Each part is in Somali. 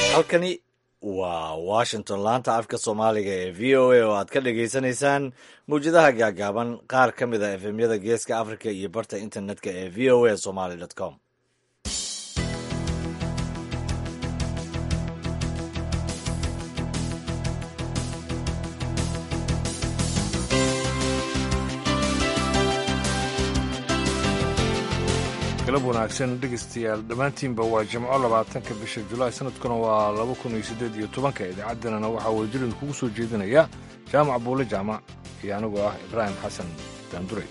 halkani waa washington laanta afka soomaaliga ee v o a oo aad ka dhagaysanaysaan mawjadaha gaagaaban qaar ka mid a efemyada geeska africa iyo barta internetka ee v o a somaly com galab wanaagsan dhegaystayaal dhammaantiinba waa jimco labaatanka bisha julaay sanadkuna waa laba kun iyo siddeed iyo tobanka idaacadanana waxaa wadajirin kugu soo jeedinaya jaamac buule jaamac iyo anigoo ah ibraahim xasan daanduray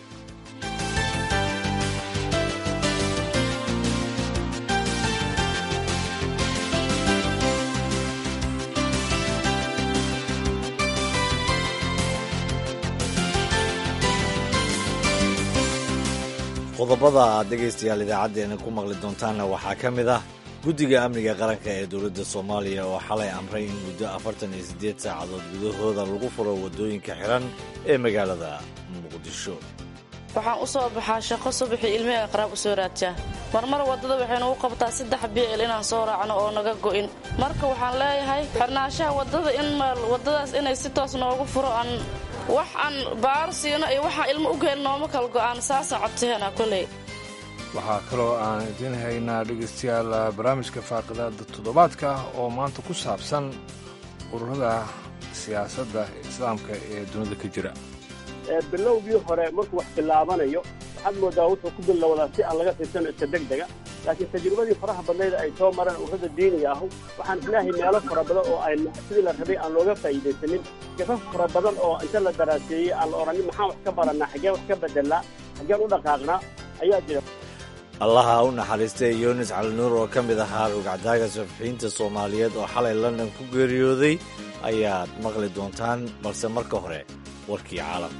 qodobada aad dhegaystayaal idaacaddeena ku maqli doontaanna waxaa ka mid ah guddiga amniga qaranka ee dowladda soomaaliya oo xalay amray in muddo afartan iyo siddeed saacadood gudahooda lagu furo waddooyinka xiran ee magaalada muqdisho waxaan u soo baxaa shaqo subaxii ilmihiga qaraab u soo raadjaa marmar waddada waxaynu u qabtaa saddex biicil inaan soo raacno oo naga go'in marka waxaan leeyahay xirnaanshaha waddada in waddadaas inay si toos noogu furo aan wax aan baar siino iyo waxaan ilmo u geel nooma kala go'aan saasaan codsaheena koley waxaa kaloo aan idiin haynaa dhegaystayaal barnaamijka faaqidaada toddobaadka oo maanta ku saabsan ururada siyaasadda islaamka ee dunida ka jira bilowgii hore markuu wax bilaabanayo waxaad moodaa wuxuu ku bilowdaa si aan laga fiirsano iska deg dega laakiin tajribadii faraha badnayd ay soo mareen ururada diiniga ahu waxaan isleehay meelo fara badan oo ay sidii la rabay aan looga faa'iidaysanin gafaf fara badan oo inta la daraaseeyey aan la odhanin maxaan wax ka barannaa xaggeen wax ka bedelnaa xaggeen u dhaqaaqnaa ayaa jira allaha u naxariistay yunis calinuur oo ka mid ahaa rugcadaaga safixiinta soomaaliyeed oo xalay london ku geeriyooday ayaad maqli doontaan balse marka hore warkii caalamka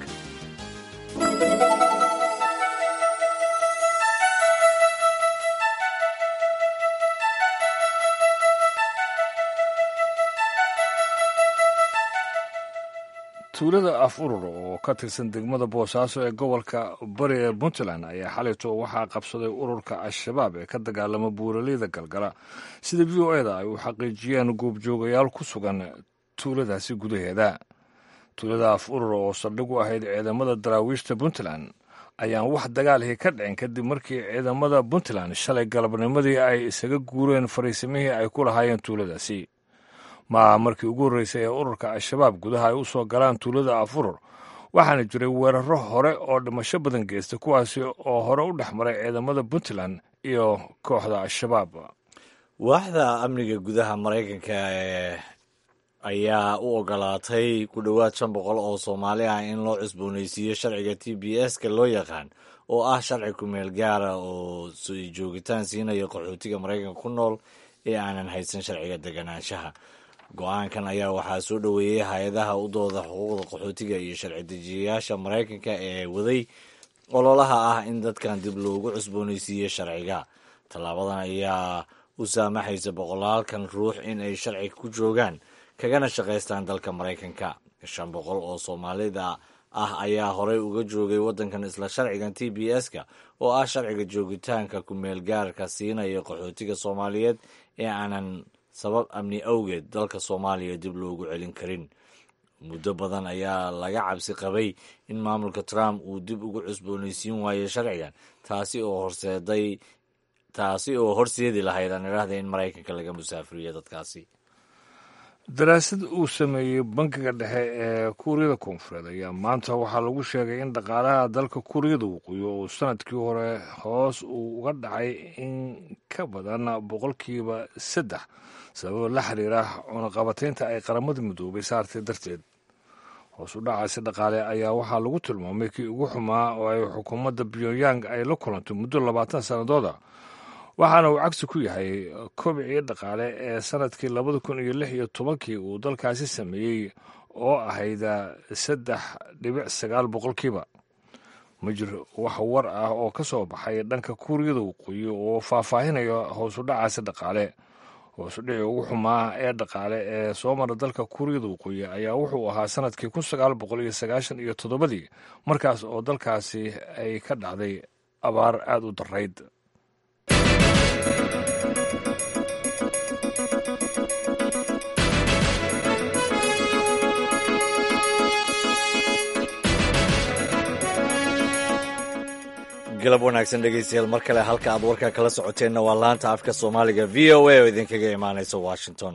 tuulada af urur oo ka tirsan degmada boosaaso ee gobolka bari ee puntland ayaa xalayto waxaa qabsaday ururka al-shabaab ee ka dagaalama buuraleyda galgala sida v o eda ay u xaqiijiyeen goobjoogayaal ku sugan tuuladaasi gudaheeda tuulada af urur oo saldhig u ahayd ciidamada daraawiishta puntland ayaan wax dagaalihii ka dhicin kadib markii ciidamada puntland shalay galabnimadii ay isaga guureen fariisimihii ay ku lahaayeen tuuladaasi maa markii ugu horreysay ee ururka al-shabaab gudaha ay u soo galaan tuulada af urur waxaana jiray weeraro hore oo dhimasho badan geysta kuwaasi oo hore u dhex maray ciidamada puntland iyo kooxda al-shabaab waaxda amniga gudaha maraykanka ee ayaa u ogolaatay ku dhowaad shan boqol oo soomaali ah in loo cusboonaysiiyo sharciga t b s-ka loo yaqaan oo ah sharci kumeel gaara oo joogitaan siinaya qaxootiga maraykanka ku nool ee aanan haysan sharciga deganaanshaha go-aankan ayaa waxaa soo dhoweeyey hay-adaha u dooda xuquuqda qaxootiga iyo sharci dejiyayaasha maraykanka ee waday ololaha ah in dadkan dib loogu cusboonaysiiyo sharciga tallaabadan ayaa u saamaxaysa boqolaalkan ruux in ay sharci ku joogaan kagana shaqaystaan dalka maraykanka shan boqol oo soomaalida ah ayaa horey uga joogay waddankan isla sharcigan t b s-ka oo ah sharciga joogitaanka kumeel gaarka siinaya qaxootiga soomaaliyeed ee aanan sabab amni awgeed dalka soomaaliya dib loogu celin karin muddo badan ayaa laga cabsi qabay in maamulka trump uu dib ugu cusboonaysiin waayo sharcigan taasi oo horseeday taasi oo horseedi lahayd aan idhaahda in maraykanka laga musaafiriyo dadkaasi daraasad uu sameeyey bankiga dhexe ee kuuriyada koonfureed ayaa maanta waxaa lagu sheegay in dhaqaalaha dalka kuuriyada waqooyi uu sanadkii hore hoos uu uga dhacay in ka badan boqolkiiba saddex sababo la xiriira cunaqabataynta ay qaramada midoobay saartay darteed hoos u dhacaasi dhaqaale ayaa waxaa lagu tilmaamay kii ugu xumaa oo ay xukuumadda pyongyang ay la kulantay muddo labaatan sannadooda waxaana uu cagsi ku yahay kobcii dhaqaale ee sanadkii labada kun iyo lix iyo tobankii uu dalkaasi sameeyey oo ahayd saddex dhibic sagaal boqolkiiba ma jiro wax war ah oo ka soo baxay dhanka kuuriyada waqooyi oo faahfaahinaya hoos u dhacaasi dhaqaale hoos u dhicii ugu xumaa ee dhaqaale ee soo mara dalka kuuriyada waqooyi ayaa wuxuu ahaa sanadkii kun sagaal boqol iyo sagaashan iyo toddobadii markaas oo dalkaasi ay ka dhacday abaar aada u darayd galab wanaagsan dhegeystayaal mar kale halka aad warka kala socoteenna waa laanta afka soomaaliga v o a oo idinkaga imaanaysa washington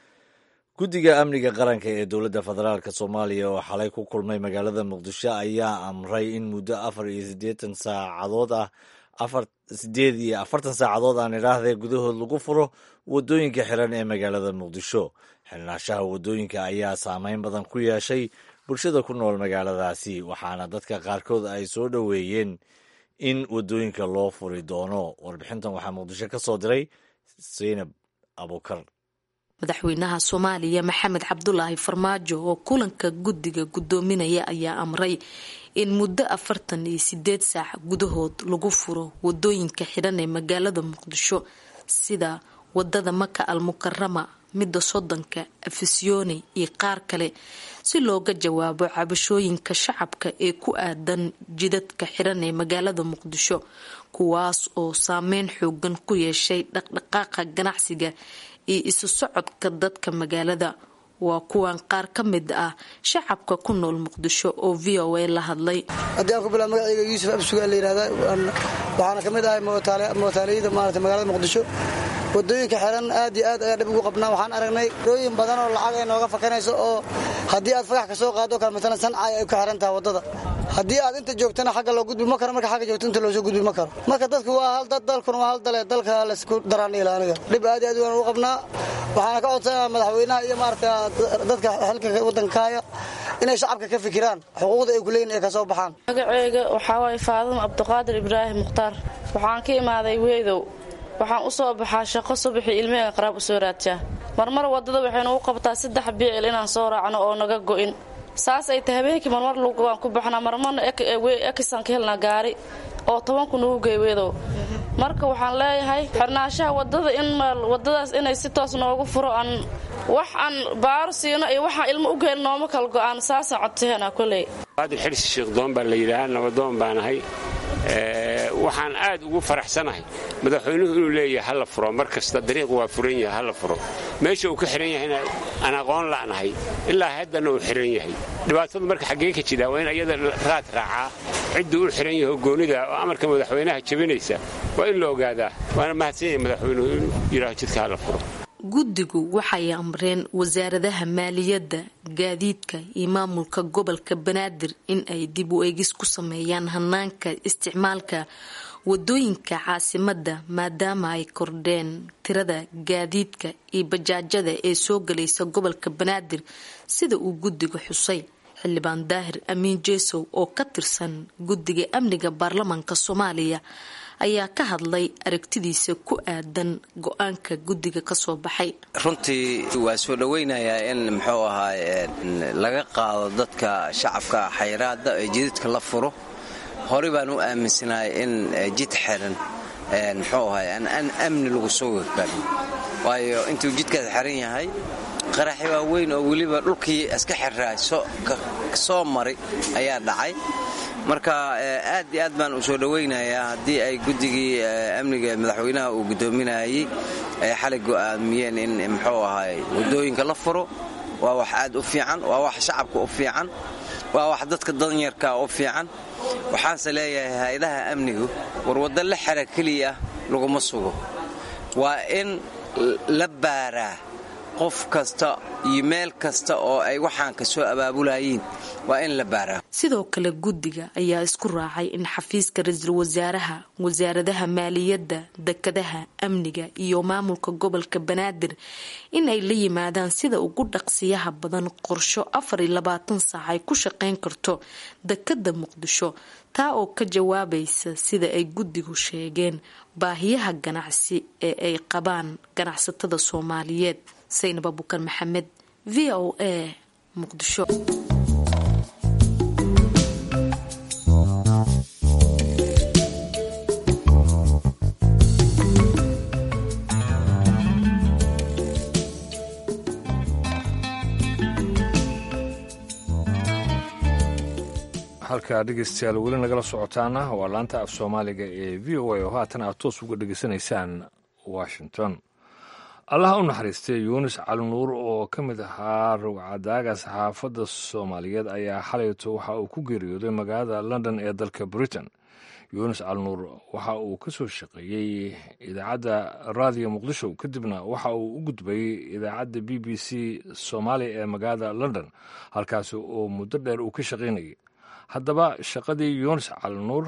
guddiga amniga qaranka ee dowladda federaalk soomaaliya oo xalay ku kulmay magaalada muqdisho ayaa amray in muddo afar iyo siddeetan saacadood ah afar sideed iyo afartan saacadood aan idhaahdee gudahood lagu furo waddooyinka xiran ee magaalada muqdisho xilnaashaha waddooyinka ayaa saameyn badan ku yeeshay bulshada ku nool magaaladaasi waxaana dadka qaarkood ay soo dhoweeyeen in waddooyinka loo furi doono warbixintan waxaa muqdisho ka soo diray zaynab abukar madaxweynaha soomaaliya maxamed cabdulaahi farmaajo oo kulanka guddiga guddoominaya ayaa amray in muddo afartan iyo sideed saac gudahood lagu furo wadooyinka xidhan ee magaalada muqdisho sida wadada maka al mukarama midda soddonka afisyooni iyo qaar kale si looga jawaabo cabashooyinka shacabka ee ku aadan jidadka xidhan ee magaalada muqdisho kuwaas oo saameyn xoogan ku yeeshay dhaqdhaqaaqa ganacsiga iyo isu socodka dadka magaalada waa kuwan qaar ka mid ah shacabka ku nool muqdisho oo v o a la hadlay haddii aan ku bilaa magacayga yuusuf absugaa la yihahdaa waxaana ka mid ahay mootaaliyada maarata magaalada muqdisho wadooyinka xiran aad iyo aad ayaan dhib ugu qabnaa waxaan aragnay rooyin badan oo lacag ay nooga fakanayso oo haddii aad fagax ka soo qaado kale maalan sancay ay ka xiran tahay waddada haddii aad inta joogtana xagga loo gudbi ma karo marka xagga joogto inta loosoo gudbi ma karo marka dadku waa hal dad dalkuna waa hal dale dalka laysku daraaniila aniga dhib aad iyo aad waan ugu qabnaa waxaana ka codsanaa madaxweynaha iyo maarata dadka xilka waddankaaya inay shacabka ka fikiraan xuquuqda ay kuleeyihin ay ka soo baxaan magaceyga waxaa waaye faadimo cabdiqaadir ibraahim mukhtaar waxaan ka imaaday weedow waxaan u soo baxaa shaqo subaxii ilmihega qaraab u soo raadjaa marmar waddada waxaynu u qabtaa saddex biicil inaan soo raacno oo naga go'in saas ay tahay habeenkii marmar waan ku baxnaa marmarna ekisaan ka helnaa gaari oo tobanku nugu gey weedow marka waxaan leeyahay xirnaashaha wadada in wadadaas inay si toos noogu furo aan wax aan baaro siino iyo waxaan ilmo u geel nooma kala go'aan saasaan codsaheena koley qaadir xirsi sheekdoon baa la yidhaahaa nabadoon baan ahay waxaan aad ugu faraxsanahay madaxweynuhu inuu leeyahay hala furo mar kasta dariiq waa furan yahay hala furo meesha uu ka xihan yahayna aan aqoon la'nahay ilaa haddana uu xihan yahay dhibaatadu marka xaggee ka jira waa in ayada raad raacaa cidduu u xihan yahay goonida oo amarka madaxweynaha jabinaysa waa in la ogaadaa waana mahadsan yahay madaxweynuhu inuu yidhaaho jidka hala furo guddigu waxay amreen wasaaradaha maaliyadda gaadiidka iyo maamulka gobolka banaadir in ay dib u eegis ku sameeyaan hanaanka isticmaalka wadooyinka caasimadda maadaama ay kordheen tirada gaadiidka iyo bajaajada ee soo galaysa gobolka banaadir sida uu guddiga xusay xildhibaan daahir amiin jeesow oo ka tirsan guddiga amniga baarlamaanka soomaaliya ayaa ka hadlay aragtidiisa ku aadan go-aanka guddiga ka soo baxay runtii waa soo dhoweynayaa in muxuu ahaa laga qaado dadka shacabka xayraada ee jididka la furo horey baan u aaminsanahay in jid xiran muxuu ahay aan amni lagu soo wegbarin waayo intuu jidkaas xiran yahay qaraxi waa weyn oo weliba dhulkii iska xirraay soo maray ayaa dhacay marka aad iyo aad baan u soo dhowaynayaa haddii ay guddigii amniga madaxweynaha uu guddoominayey ay xalay go'aamiyeen in muxuu ahay waddooyinka la furo waa wax aad u fiican waa wax shacabka u fiican waa wax dadka danyarka u fiican waxaanse leeyahay hay-adaha amnigu war waddo la xera keliya laguma sugo waa in la baaraa qof kasta iyo meel kasta oo ay waxaan ka soo abaabulayiin waa in la baaraa sidoo kale guddiga ayaa isku raacay in xafiiska ra-iisul wasaaraha wasaaradaha maaliyadda dekadaha amniga iyo maamulka gobolka banaadir in ay la yimaadaan sida ugu dhaqsiyaha badan qorsho afar iyo labaatan saac ay ku shaqayn karto dekada muqdisho taa oo ka jawaabaysa sida ay guddigu sheegeen baahiyaha ganacsi ee ay qabaan ganacsatada soomaaliyeed saynab abuukar maxamed v o a muqdisho halkaa dhegeystayaal weli nagala socotaana waa laanta af soomaaliga ee v o a oo haatan aad toos uga dhegeysanaysaan washington allaha u naxariistay yuunis calinuur oo ka mid ahaa rogcadaaga saxaafadda soomaaliyeed ayaa xalayto waxa uu ku geeriyooday magaalada london ee dalka britain yunis calnuur waxa uu ka soo shaqeeyey idaacadda raadiyo muqdisho kadibna waxa uu u gudbayey idaacadda b b c soomaaliya ee magaalada london halkaasi oo muddo dheer uu ka shaqaynayay haddaba shaqadii yunis calnuur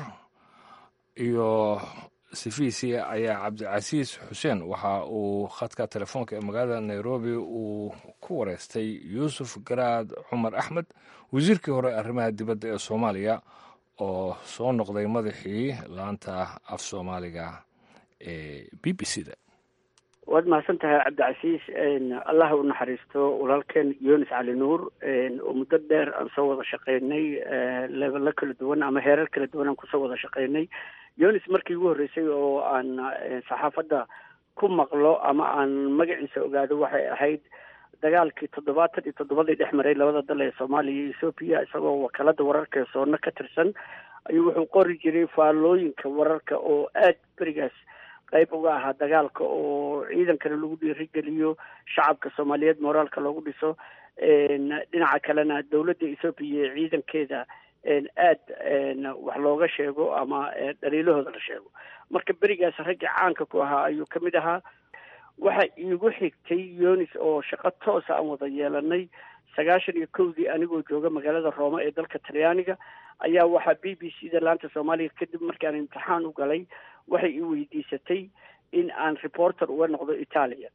iyo sifiisi ayaa cabdicasiis xuseen waxa uu khadka telefoonka ee magaalada nairobi uu ku wareystay yuusuf garaad cumar axmed wasiirkii hore arrimaha dibadda ee soomaaliya oo soo noqday madaxii laanta af soomaaliga ee b b c da waad mahadsan tahay cabdicasiis allah u naxariisto walaalkeen yunis cali nuur oo muddo dheer aan soo wada shaqaynay leebelo kala duwan ama heerar kala duwan aan kusoo wada shaqaynay yunis markii ugu horreysay oo aan saxaafadda ku maqlo ama aan magaciisa ogaado waxay ahayd dagaalkii toddobaatan iyo toddobadii dhex maray labada dal ee soomaaliya iyo ethoobiya isagoo wakaalada wararka ee soona ka tirsan ayuu wuxuu qori jiray faallooyinka wararka oo aad berigaas qayb uga ahaa dagaalka oo ciidankana lagu dhiirigeliyo shacabka soomaaliyeed moraalka loogu dhiso dhinaca kalena dowladda ethoobiya ee ciidankeeda aad wax looga sheego ama dhaliilahooda la sheego marka berigaas raggii caanka ku ahaa ayuu ka mid ahaa waxa iigu xigtay yunis oo shaqo toosa aan wada yeelanay sagaashan iyo kowdii anigoo jooga magaalada roome ee dalka talyaaniga ayaa waxaa b b c da laanta soomaaliya kadib markaan imtixaan u galay waxay i weydiisatay in aan reporter uga noqdo italia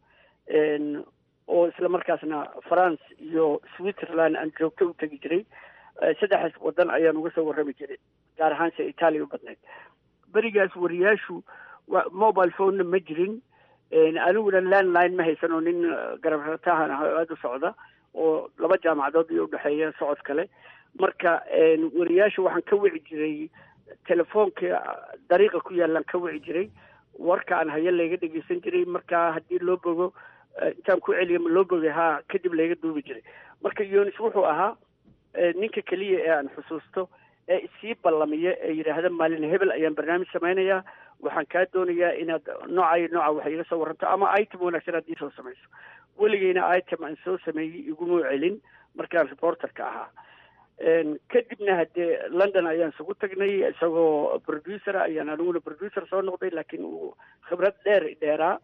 oo isla markaasna france iyo switzerland aan joogto u tegi jiray saddexdaas wadan ayaan uga soo warrami jiray gaar ahaan se italia u badnayd berigaas wariyaashu wa mobile phonena ma jirin aniguna landline ma haysan oo nin garabratahan ah oo aada u socda oo laba jaamacadood iyo udhexeeya socod kale marka wariyaasha waxaan ka wici jiray telefoonka dariiqa ku yaalaan ka wici jiray warka aan haya layga dhegeysan jiray marka haddii loo bogo intaan ku celiya ma loo bogay haa kadib layga duubi jiray marka yunis wuxuu ahaa ninka keliya ee aan xusuusto ee isii ballamiya ee yidhaahda maalin hebel ayaan barnaamij samaynayaa waxaan kaa doonayaa inaad nooca iyo nooca wax iga soo warranto ama item wanaagsan haddii soo samayso weligeyna item aan soo sameeyey iguma celin markaan reporterka ahaa kadibna haddee london ayaan isugu tagnay isagoo producer ayaan aniguna producer soo noqday laakiin uu khibrad dheer dheeraa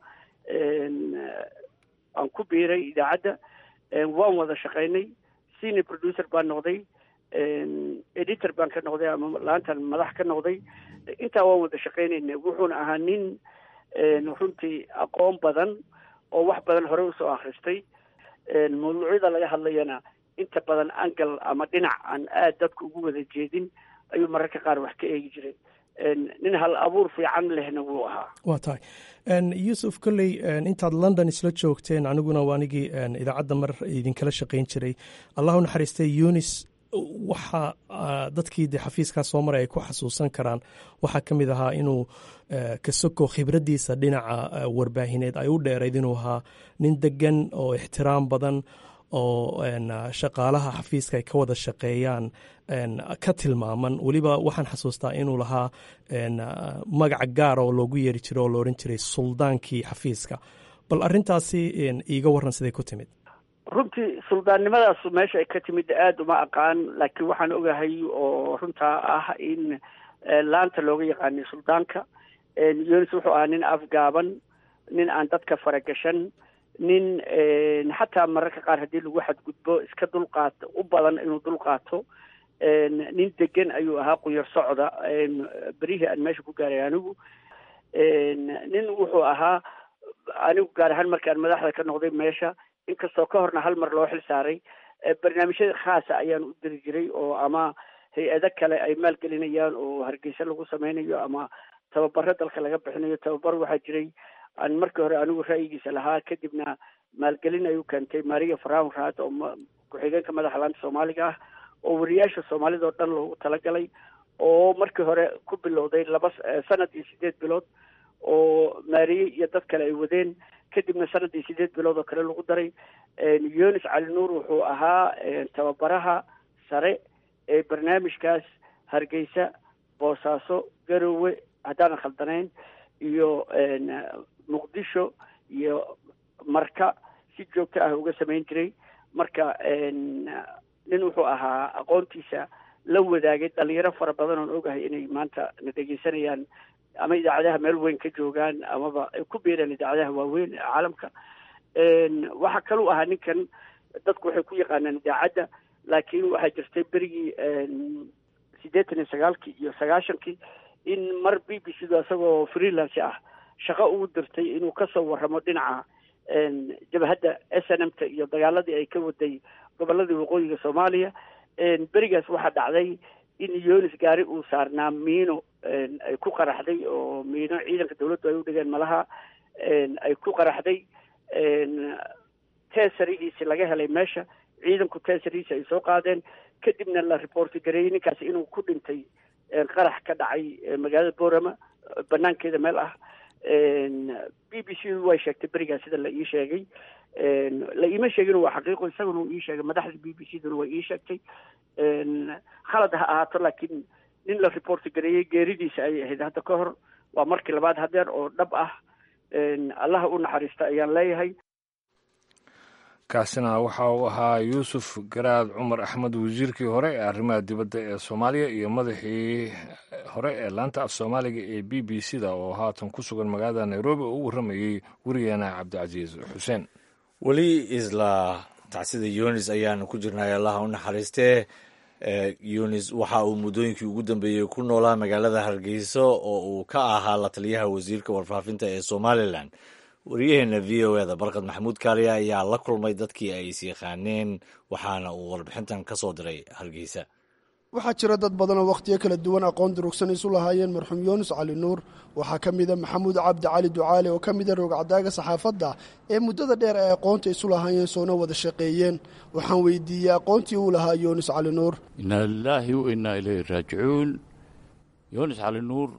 aan ku biiray idaacadda waan wada shaqaynay senior producer baan noqday editor baan ka noqday ama laantan madax ka noqday intaa waan wada shaqaynayna wuxuuna ahaa nin runtii aqoon badan oo wax badan hore usoo akhristay mawduucyada laga hadlayana inta badan angal ama dhinac aan aad dadka ugu wada jeedin ayuu mararka qaar wax ka eegi jiray nin hal abuur fiican lehna wuu ahaa waa tahay yuusuf kolley intaad london isla joogteen aniguna waa anigii idaacadda mar idinkala shaqayn jiray allahu naxariistay yunis waxa dadkii de xafiiskaa soo maray ay ku xasuusan karaan waxaa ka mid ahaa inuu kasoko khibraddiisa dhinaca warbaahineed ay u dheerayd inuu ahaa nin degan oo ixtiraam badan oo shaqaalaha xafiiska ay ka wada shaqeeyaan ka tilmaaman weliba waxaan xasuustaa inuu lahaa magaca gaara oo loogu yeeri jiro oo la odhan jiray suldaankii xafiiska bal arrintaasi iiga warran siday ku timid runtii suldaannimadaas meesha ay ka timid aada uma aqaan laakiin waxaan ogahay oo runtaa ah in laanta looga yaqaanay suldaanka yunis wuxuu ahaa nin afgaaban nin aan dadka faragashan nin xataa mararka qaar haddii lagu xadgudbo iska dulqaato u badan inuu dulqaato nin degan ayuu ahaa quyar socda berihii aan meesha ku gaaray anigu nin wuxuu ahaa anigu gaar ahaan markaan madaxda ka noqday meesha inkastoo ka horna hal mar loo xil saaray barnaamijyada khaasa ayaan u diri jiray oo ama hay-ado kale ay maalgelinayaan oo hargeysa lagu sameynayo ama tababaro dalka laga bixinayo tababar waxaa jiray aan markii hore anigu ra'yigiisa lahaa kadibna maalgelin ayuu keentay maria farawn raad oo ku-xigeenka madaxa laanta soomaaliga ah oo wariyaasha soomaalida oo dhan loogu talagalay oo markii hore ku bilowday laba sanad iyo sideed bilood oo maariye iyo dad kale ay wadeen kadibna sanad iyo sideed bilood oo kale lagu daray yunis cali nuur wuxuu ahaa tababaraha sare ee barnaamijkaas hargeysa boosaaso garowe haddaanan khaldanayn iyo muqdisho iyo marka si joogto ah uga samayn jiray marka nin wuxuu ahaa aqoontiisa la wadaagay dhalinyaro fara badan oon ogahay inay maanta na dhegeysanayaan ama idaacadaha meel weyn ka joogaan amaba ay ku biireen idaacadaha waaweyn ee caalamka waxaa kaluu ahaa ninkan dadku waxay ku yaqaanaan idaacadda laakiin waxaa jirtay berigii siddeetan iyo sagaalkii iyo sagaashankii in mar b b c da isagoo freelance ah shaqo ugu dirtay inuu kasoo warramo dhinaca jabhadda s n m ta iyo dagaaladii ay ka waday goboladii waqooyiga soomaaliya berigaas waxaa dhacday in yonis gaari uu saarnaa miino ay ku qaraxday oo miino ciidanka dawladdu ay u dhigeen malaha ay ku qaraxday teesarihiisi laga helay meesha ciidanku teesarihiisi ay soo qaadeen kadibna la reporti gareeyey ninkaasi inuu ku dhintay qarax ka dhacay magaalada borama banaankeeda meel ah b b c du way sheegtay berigaas sida la ii sheegay la iima sheegin waa xaqiiqo isaguna uu ii sheegay madaxda b b c duna way ii sheegtay khalad ha ahaato laakiin nin la reporti gareeyey geeridiisa ayay ahayd hadda ka hor waa markii labaad hadeer oo dhab ah allaha u naxariista ayaan leeyahay kaasina waxa uu ahaa yuusuf garaad cumar axmed wasiirkii hore ee arrimaha dibadda ee soomaaliya iyo madaxii hore ee laanta af soomaaliga ee b b c da oo haatan ku sugan magaalada nairobi oo u warramayey werigeena cabdicasiis xuseen weli isla tacsida yunis ayaanu ku jirnay allaha u naxariistee yunis waxa uu muddooyinkii ugu dambeeyey ku noolaa magaalada hargeysa oo uu ka ahaa la taliyaha wasiirka warfaafinta ee somalilan wariyaheena v o eda barkad maxamuud kaaliya ayaa la kulmay dadkii ay is yaqaaneen waxaana uu warbixintan ka soo diray hargeysa waxaa jira dad badan oo wakhtiyo kala duwan aqoon durugsan isu lahaayeen marxuum yuunus cali nuur waxaa ka mida maxamuud cabdi cali ducaale oo ka mida roogcadaaga saxaafadda ee muddada dheer ay aqoonta isu lahaayeen soona wada shaqeeyeen waxaan weydiiyey aqoontii uu lahaa yuunus cali nuur inaa lilaahi wa innaa ilayhi raajicuun yuunus cali nuur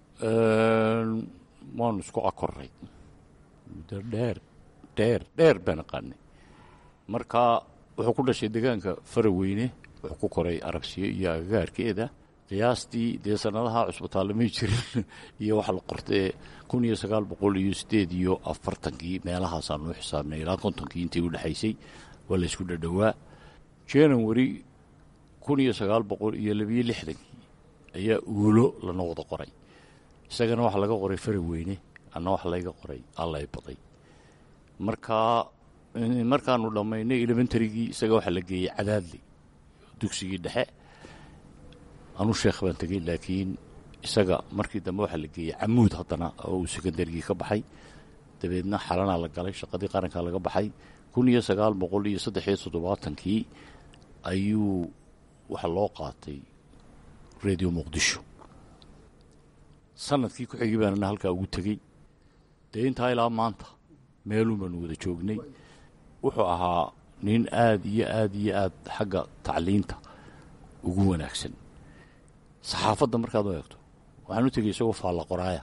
waanu isku akoray muddo dheer dheer dheer baan aqaanay marka wuxuu ku dhashay deegaanka faraweyne wuxuu ku koray aragsiyo iyo agagaarkeeda qiyaastii dee sanadaha cusbitaalamay jirin iyo waxa la qortee kun iyo sagaal boqol iyo sideed iyo afartankii meelahaasaanu u xisaabnay ilaa kontonkii intii u dhexaysay waa la isku dhadhowaa january kun iyo sagaal boqol iyo labiyo lixdankii ayaa uulo lana wada qoray isagana waxaa laga qoray faraweyne anna waxa layga qoray allay baday markaa markaanu dhammaynay elementarygii isaga waxaa la geeyey cadaadley dugsigii dhexe anu sheekh baan tegey laakiin isaga markii dambe waxaa la geeyey camuud haddana oo uu sekondarigii ka baxay dabeedna xalanaa la galay shaqadii qarankaa laga baxay kun iyo sagaal boqol iyo saddex iyo toddobaatankii ayuu waxa loo qaatay radio muqdisho sanadkii ku xigii baanana halkaa ugu tegey dee intaa ilaa maanta meelun baanu wada joognay wuxuu ahaa nin aad iyo aad iyo aad xagga tacliinta ugu wanaagsan saxaafadda markaad u eegto waxaan u tegey isagoo faalla qoraaya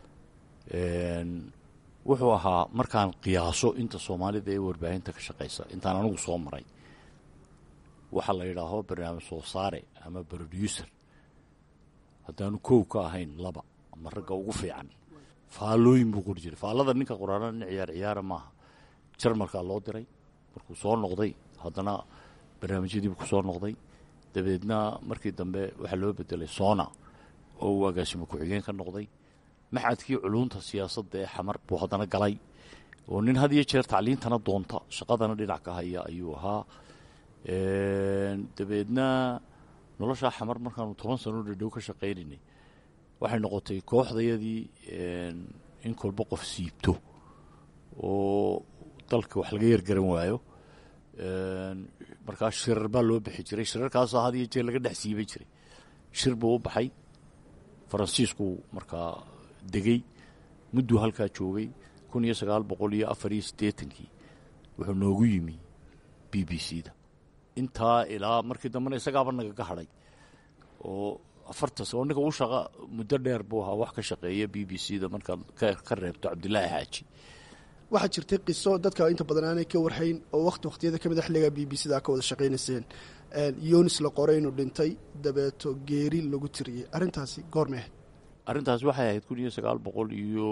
wuxuu ahaa markaan qiyaaso inta soomaalida ee warbaahinta ka shaqaysa intaan anigu soo maray waxaa la yidhaaho barnaamij soo saare ama broducer haddaanu kow ka ahayn laba ama ragga ugu fiican faallooyin buu qori jiray faallada ninka qoraana nin ciyaar ciyaara maaha jarmalkaa loo diray markuu soo noqday haddana barnaamijyadiibu ku soo noqday dabeedna markii dambe waxaa loo bedelay sona oo uu agaasimo ku-xigeen ka noqday maxadkii culunta siyaasadda ee xamar buu haddana galay oo nin had iyo jeer tacliintana doonta shaqadana dhinac ka haya ayuu ahaa dabeedna noloshaa xamar markaanu toban sano dhadhow ka shaqaynaynay waxay noqotay kooxdayadii in kolba qof siibto oo dalka wax laga yargaran waayo markaa shirar baa loo bixi jiray shirarkaasoo had iyo jeer laga dhex siiban jiray shir buu u baxay faransiisku markaa degey mudduu halkaa joogay kun iyo sagaal boqol iyo afar iyo siddeetankii wuxuu noogu yimi b b c da intaa ilaa markii dambena isagaaba nagaga hadhay oo afartas oo ninka u shaqa muddo dheer buu ahaa wax ka shaqeeya b b c da markaad ka reebto cabdilaahi xaaji waxaa jirtay qiso dadka inta badan aanay ka warhayn oo waqti waqtiyada ka mid a xilligaa b b c da ka wada shaqaynayseen yonis la qoray inuu dhintay dabeeto geeri lagu tiriyey arrintaasi goorme ahayd arrintaas waxay ahayd kun iyo sagaal boqol iyo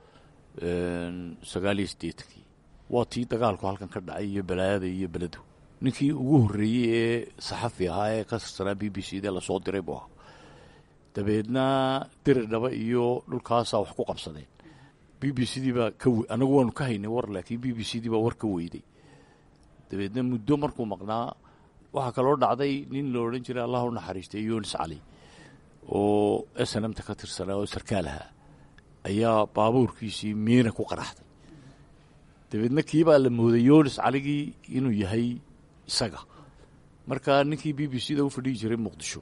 sagaal iyo siddeetankii waa tii dagaalku halkan ka dhacay iyo balaayada iyo beledu ninkii ugu horreeyey ee saxafi ahaa ee ka tirsanaa b b c da lasoo diray buu ahaa dabeedna deri dhaba iyo dhulkaasaa wax ku qabsadeen b b c dii baa ka anagu waanu ka haynay war laakiin b b c dii baa war ka weyday dabeedna muddo markuu maqnaa waxaa kaloo dhacday nin la odhan jiray allah u naxariistay yunis cali oo snmta ka tirsanaa oo sarkaal ahaa ayaa baabuurkiisii miina ku qaraxday dabeedna kii baa la mooday yunis caligii inuu yahay isaga marka ninkii b b c da u fadhihi jiray muqdisho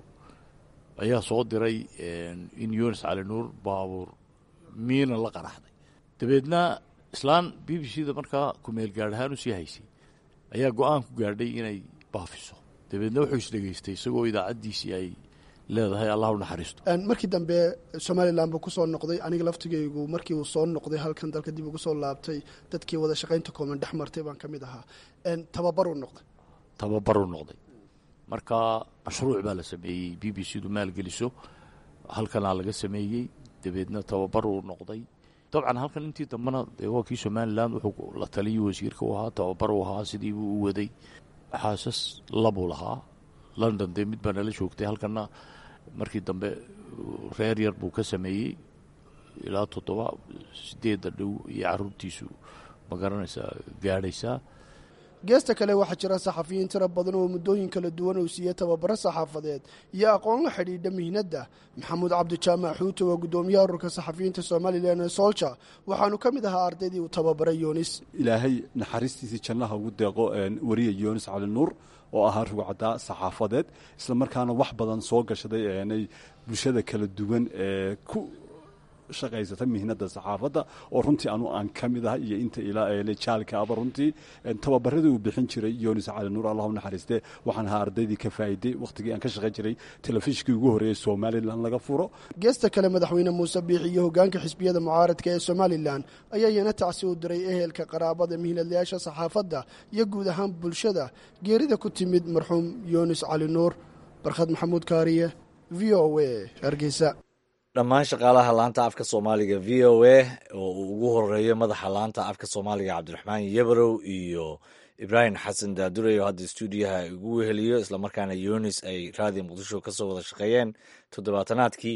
ayaa soo diray in yunis cali nuur baabuur miina la qaraxday dabeedna islaan b b c da markaa kumeel gaadh ahaan usii haysay ayaa go-aan ku gaadhay inay baafiso dabeedna wuxuu isdhegaystay isagoo idaacaddiisii ay leedahay allah u naxariisto markii dambe somalilan buu kusoo noqday aniga laftigaygu markii uu soo noqday halkan dalka dib ugu soo laabtay dadkii wada shaqaynta kooban dhex martay baan ka mid ahaa tababaruu noqday tababaruu noqday marka mashruuc baa la sameeyey b b c du maalgeliso halkanaa laga sameeyey dabeedna tababaruu noqday dabcan halkan intii dambena dee waa kii somalilan wuxuu la taliyay wasiirka u ahaa tababaruu ahaa sidii buu u waday xaasas labuu lahaa london dee mid baa nala joogtay halkana markii dambe reer yar buu ka sameeyey ilaa toddoba sideedda dhow iyo caruurtiisu ma garanaysaa gaadhaysaa geesta kale waxaa jira saxafiyiin tiro badan oo muddooyin kala duwan uu siiyey tababaro saxaafadeed iyo aqoon la xidhiidha mihnadda maxamuud cabdijaamac xuute waa guddoomiyaha ururka saxafiyiinta somalilan ee solja waxaanu ka mid ahaa ardaydii uu tababaray yunis ilaahay naxariistiisii jannaha ugu deeqo wariya yunis cali nuur oo ahaa rugcaddaa saxaafadeed isla markaana wax badan soo gashaday eenay bulshada kala duwan ee ku shaqaysata mihnada saxaafadda oo runtii anu aan ka mid ahay iyo inta ilaa jaalka aba runtii tababaradii uu bixin jiray yunis cali nuur allahu naxariiste waxaan ahaa ardaydii ka faa'iday wakhtigii aan ka shaqayn jiray telefishinkii ugu horreeyey somalilan laga furo geesta kale madaxweyne muuse biixi iyo hogaanka xisbiyada mucaaradka ee somalilan ayaa iyana tacsi u diray ehelka qaraabada mihnadlayaasha saxaafadda iyo guud ahaan bulshada geerida ku timid marxuum yunis cali nuur barkhad maxamuud kaariye v o a hargeysa dhammaan shaqaalaha laanta afka soomaaliga v o a oo uu ugu horeeyo madaxa laanta afka soomaaliga cabdiraxmaan yebrow iyo ibraahim xasan daadurey oo hadda stuudiyaha ugu weheliyo islamarkaana yunis ay raadiyo muqdisho kasoo wada shaqeeyeen toddobaatanaadkii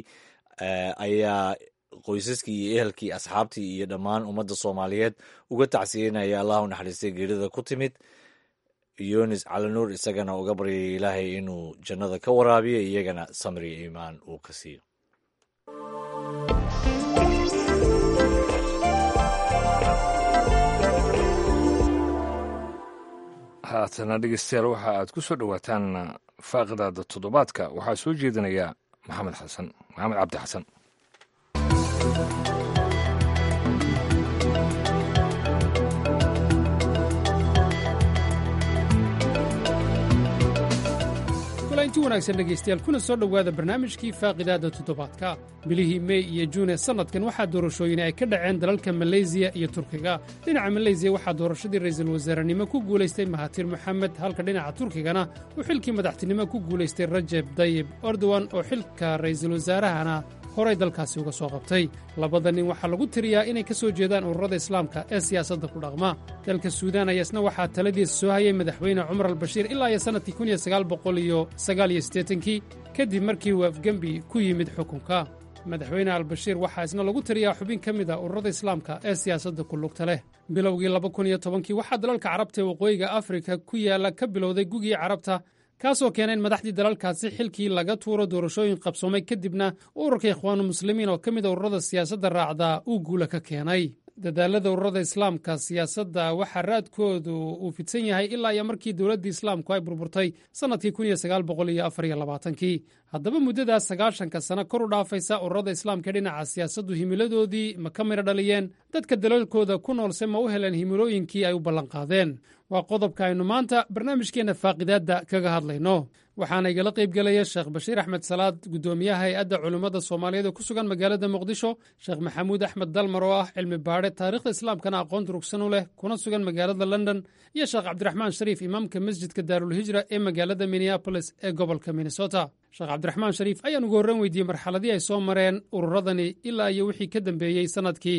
ayaa qoysaskii iyo ehelkii asxaabtii iyo dhammaan ummadda soomaaliyeed uga tacsiyenaya allah u naxariistay geerida ku timid yunis calinuur isagana uga baryaya ilaahay inuu jannada ka waraabiyo iyagana samri iimaan uu ka siiyo haatana dhegeystayaal waxa aad ku soo dhowaataan faaqidaada toddobaadka waxaa soo jeedinaya maxamed xasan maxamed cabdi xasan inti wanaagsan dhegaystayaal kuna soo dhowaada barnaamijkii faaqidaada toddobaadka bilihii mey iyo juune sannadkan waxaa doorashooyin ay ka dhaceen dalalka maleysiya iyo turkiga dhinaca maleysiya waxaa doorashadii ra'iisul wasaarenimo ku guulaystay mahatir moxamed halka dhinaca turkigana uu xilkii madaxtinimo ku guulaystay rajeb dayib erdogan oo xilka ra'iisul wasaarahana horay dalkaasi uga soo qabtay labada nin waxaa lagu tiriyaa inay ka soo jeedaan ururada islaamka ee siyaasadda ku dhaqma dalka suudaan ayaa isna waxaa taladiisa soo hayay madaxweyne cumar albashiir ilaa iyo sannadkii kii kadib markii uu afgembi ku yimid xukunka madaxweyne albashiir waxaa isna lagu tiriyaa xubin ka mid a ururada islaamka ee siyaasadda ku lugta leh bilowgii kii waxaa dalalka carabta ee waqooyiga afrika ku yaalla ka bilowday gugii carabta kaasoo keena in madaxdii dalalkaasi xilkii laga tuuro doorashooyin qabsoomay kadibna ururka ikhwaanu muslimiin oo ka mid a ururada siyaasadda raacdaa uu guula ka keenay dadaalada ururada islaamka siyaasadda waxaa raadkoodu uu fidsan yahay ilaa iyo markii dowladdii islaamku ay burburtay sannadkii kii haddaba muddadaas sagaashanka sano kor u dhaafaysa ururada islaamka dhinaca siyaasaddu himiladoodii ma ka midho dhaliyeen dadka dalalkooda ku noolse ma u heleen himilooyinkii ay u ballanqaadeen waa qodobka aynu maanta barnaamijkeenna faaqidaadda kaga hadlayno waxaana igala qaybgelaya sheekh bashiir axmed salaad guddoomiyaha hay-adda culimmada soomaaliyeed ee ku sugan magaalada muqdisho sheekh maxamuud axmed dalmar oo ah cilmi baadhe taariikhda islaamkana aqoon durugsan u leh kuna sugan magaalada london iyo sheekh cabdiraxmaan shariif imaamka masjidka daarulhijra ee magaalada minneabolis ee gobolka minnesota sheekh cabdiraxmaan shariif ayaan ugu horran weydiiyey marxaladii ay soo mareen ururadani ilaa iyo wixii ka dambeeyey sannadkii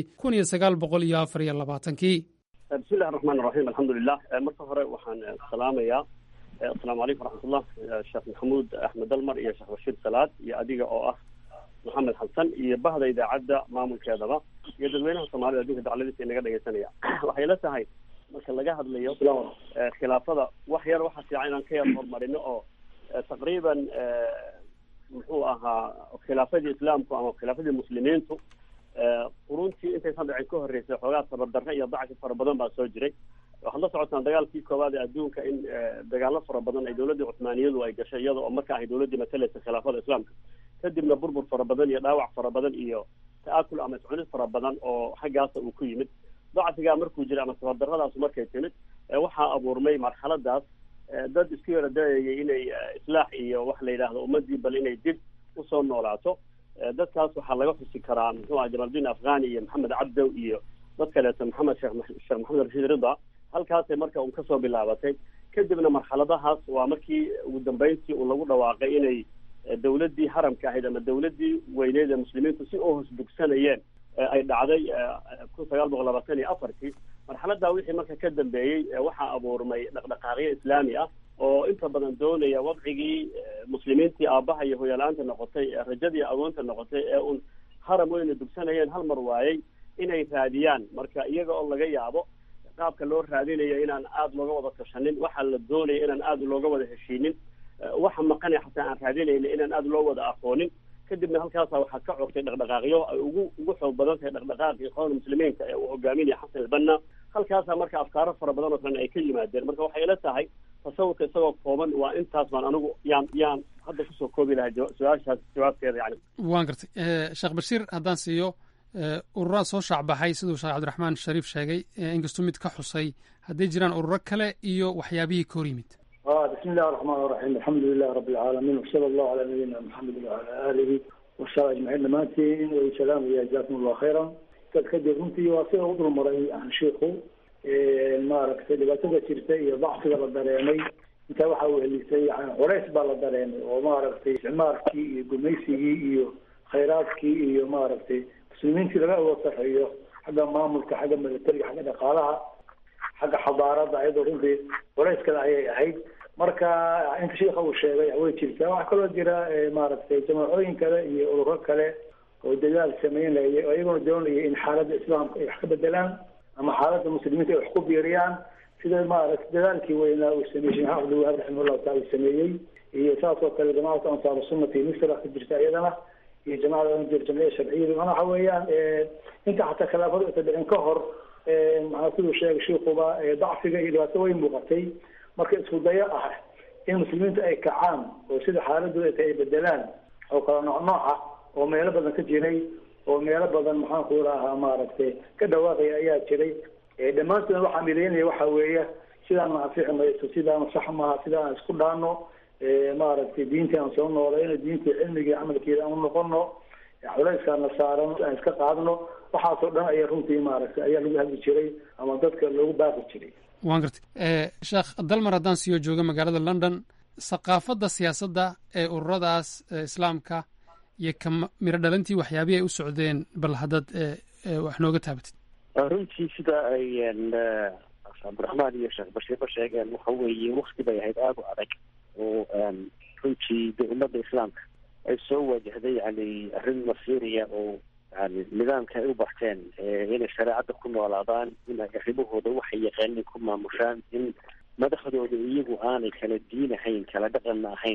bismillahi raxmaan raxiim alxamdulilah marka hore waxaan salaamayaa asalaamu calaykum waraxmatullah sheekh maxamuud axmed dalmar iyo sheekh bashiir salaad iyo adiga oo ah maxamed xasan iyo bahda idaacadda maamulkeedaba iyo dadweynaha soomaalida adduunka dacladiisa inaga dhegaysanaya waxay la tahay marka laga hadlayo khilaafada wax yar waxaa fiican inaan ka yar horumarino oo taqriiban muxuu ahaa khilaafadii islaamku ama khilaafadii muslimiintu quruntii intaysan dhicin ka horreysay xoogaa tabardarre iyo dacfi fara badan baa soo jiray waxaad la socotaan dagaalkii koowaad ee adduunka in dagaalo fara badan ay dowladdii cuthmaaniyadu ay gashay iyada oo marka ahay dowladdii matalaysa khilaafada islaamka kadibna burbur fara badan iyo dhaawac fara badan iyo ta'akul ama iscunid fara badan oo xaggaasa uu ku yimid dacfigaa markuu jiray ama tabardarradaasu markay timid waxaa abuurmay marxaladaas dad isku yara dayayay inay islaax iyo wax la yidhaahdo ummadii bal inay dib usoo noolaato dadkaas waxaa laga xusi karaa muxuu aha jamaaludiin afghani iyo maxamed cabdow iyo dad kaleeto maxamed sheekh sheekh maxamed rashiid rida halkaasay marka un kasoo bilaabatay kadibna marxaladahaas waa markii ugu dambeyntii uu lagu dhawaaqay inay dowladdii haramka ahayd ama dowladdii weyneed ee muslimiintu si u hosbugsanayeen ay dhacday kun sagaal boqol labaatan iyo afartii marxaladaa wixii marka ka dambeeyey waxaa abuurmay dhaqdhaqaaqyo islaami ah oo inta badan doonaya wadcigii muslimiintii aabbaha iyo hoyala-aanta noqotay rajadii agoonta noqotay ee un haram weyna dugsanayeen hal mar waayey inay raadiyaan marka iyaga oo laga yaabo qaabka loo raadinayo inaan aada looga wada tashanin waxaa la doonaya inaan aada looga wada heshiinin waxa maqanay xataa aan raadinayna inaan aada loo wada aqoonin kadibna halkaasa waxaa ka cogtay dhaqdhaqaaqyo ay ugu ugu xoog badan tahay dhaqdhaqaaqii ikhwaanul muslimiinka ee uu hogaaminaya xasan albanna halkaasaa marka afkaaro fara badan oo kalena ay ka yimaadeen marka waxay ila tahay tasawurka isagoo kooban waa intaas baan anigu yaan yaan hadda kusoo koobi lahaa su-aashaas jawaabteeda yani waan gartay sheekh bashiir haddaan siiyo ururaa soo shaacbaxay siduu sheekh cabdiraxmaan shariif sheegay inkastuu mid ka xusay hadday jiraan ururo kale iyo waxyaabihii ka hor yimid بسم الله الرحمن الرحيم الحمد لله رب العالمين وصلى الله على نبينا محمد وعلى آله وصحبه أجمعين دمانtiin وسلام iyo جزاكم الله خيرا dad kadib runtii waa sida u dulmaray aan sheikhu maaragtay dhibaatada jirta iyo dacfiga la dareemay intaa waxa uu helisay yani culays baa la dareemay oo maaragtay isticmaalkii iyo gumaysigii iyo khayraadkii iyo maaragtay muslimiintii laga awood sarreeyo xagga maamulka xagga militariga xagga dhaqaalaha xagga xadaarada ayadoo runtii culayskada ayay ahayd marka inta sheika uu sheegay way jirtaa waxaa kaloo jira maaragtay jamaacooyin kale iyo ururo kale oo dadaal sameynaya oo iyaguna doonaya in xaaladda islaamka ay wax ka bedelaan ama xaaladda muslimiinta ay wax ku biiriyaan sida maaragtay dadaalkii weynaa uu sameeyey sheekh axmed wahaab raximahullahu taala uu sameeyey iyo saas oo kale jamacatu ansaaru sunnati misra ka jirta iyadana iyo jamacada jir jamciya sharciyada mana waxa weeyaan inta xataa khilaafadu aysa dhicin ka hor maxaa siduu sheegay shiikuba dacfiga iyo dhibaato way muuqatay marka isku dayo ah in muslimiinta ay kacaan oo sida xaaladooda ay tahay ay bedelaan oo kala nooc nooca oo meelo badan ka jiray oo meelo badan maxaan ku rahaa maaragtay ka dhawaaqaya ayaa jiray dhammaantoodna waxaa midaynaya waxa weeye sidaan anfici mayso sidaan sax maaha sidaan isku dhaano maaragtay diintii aan soo noolayno diintii cilmigii camalkeeda aan unoqono culayskaana saaran aan iska qaadno waxaasoo dhan ayaa runtii maaragtay ayaa lagu hadli jiray ama dadka loogu baaqi jiray waan gartay sheekh dalmar haddaan siiyo jooga magaalada london thaqaafadda siyaasadda ee ururadaas islaamka iyo ka miro dhalintii waxyaabihii ay u socdeen bal haddaad wax nooga taabatid runtii sida ay cabdiraxmaan iyo sheekh bashiirba sheegeen waxa weeye wakti bay ahayd aada u adag oo runtii de ummadda islaamka ay soo wajahday yani arrin masiiriya oo yani nidaamka ay u barteen inay shareecadda ku noolaadaan inay arrimahooda waxay yaqaaniin ku maamushaan in madaxdooda iyagu aanay kala diin ahayn kala dhaqanna ahayn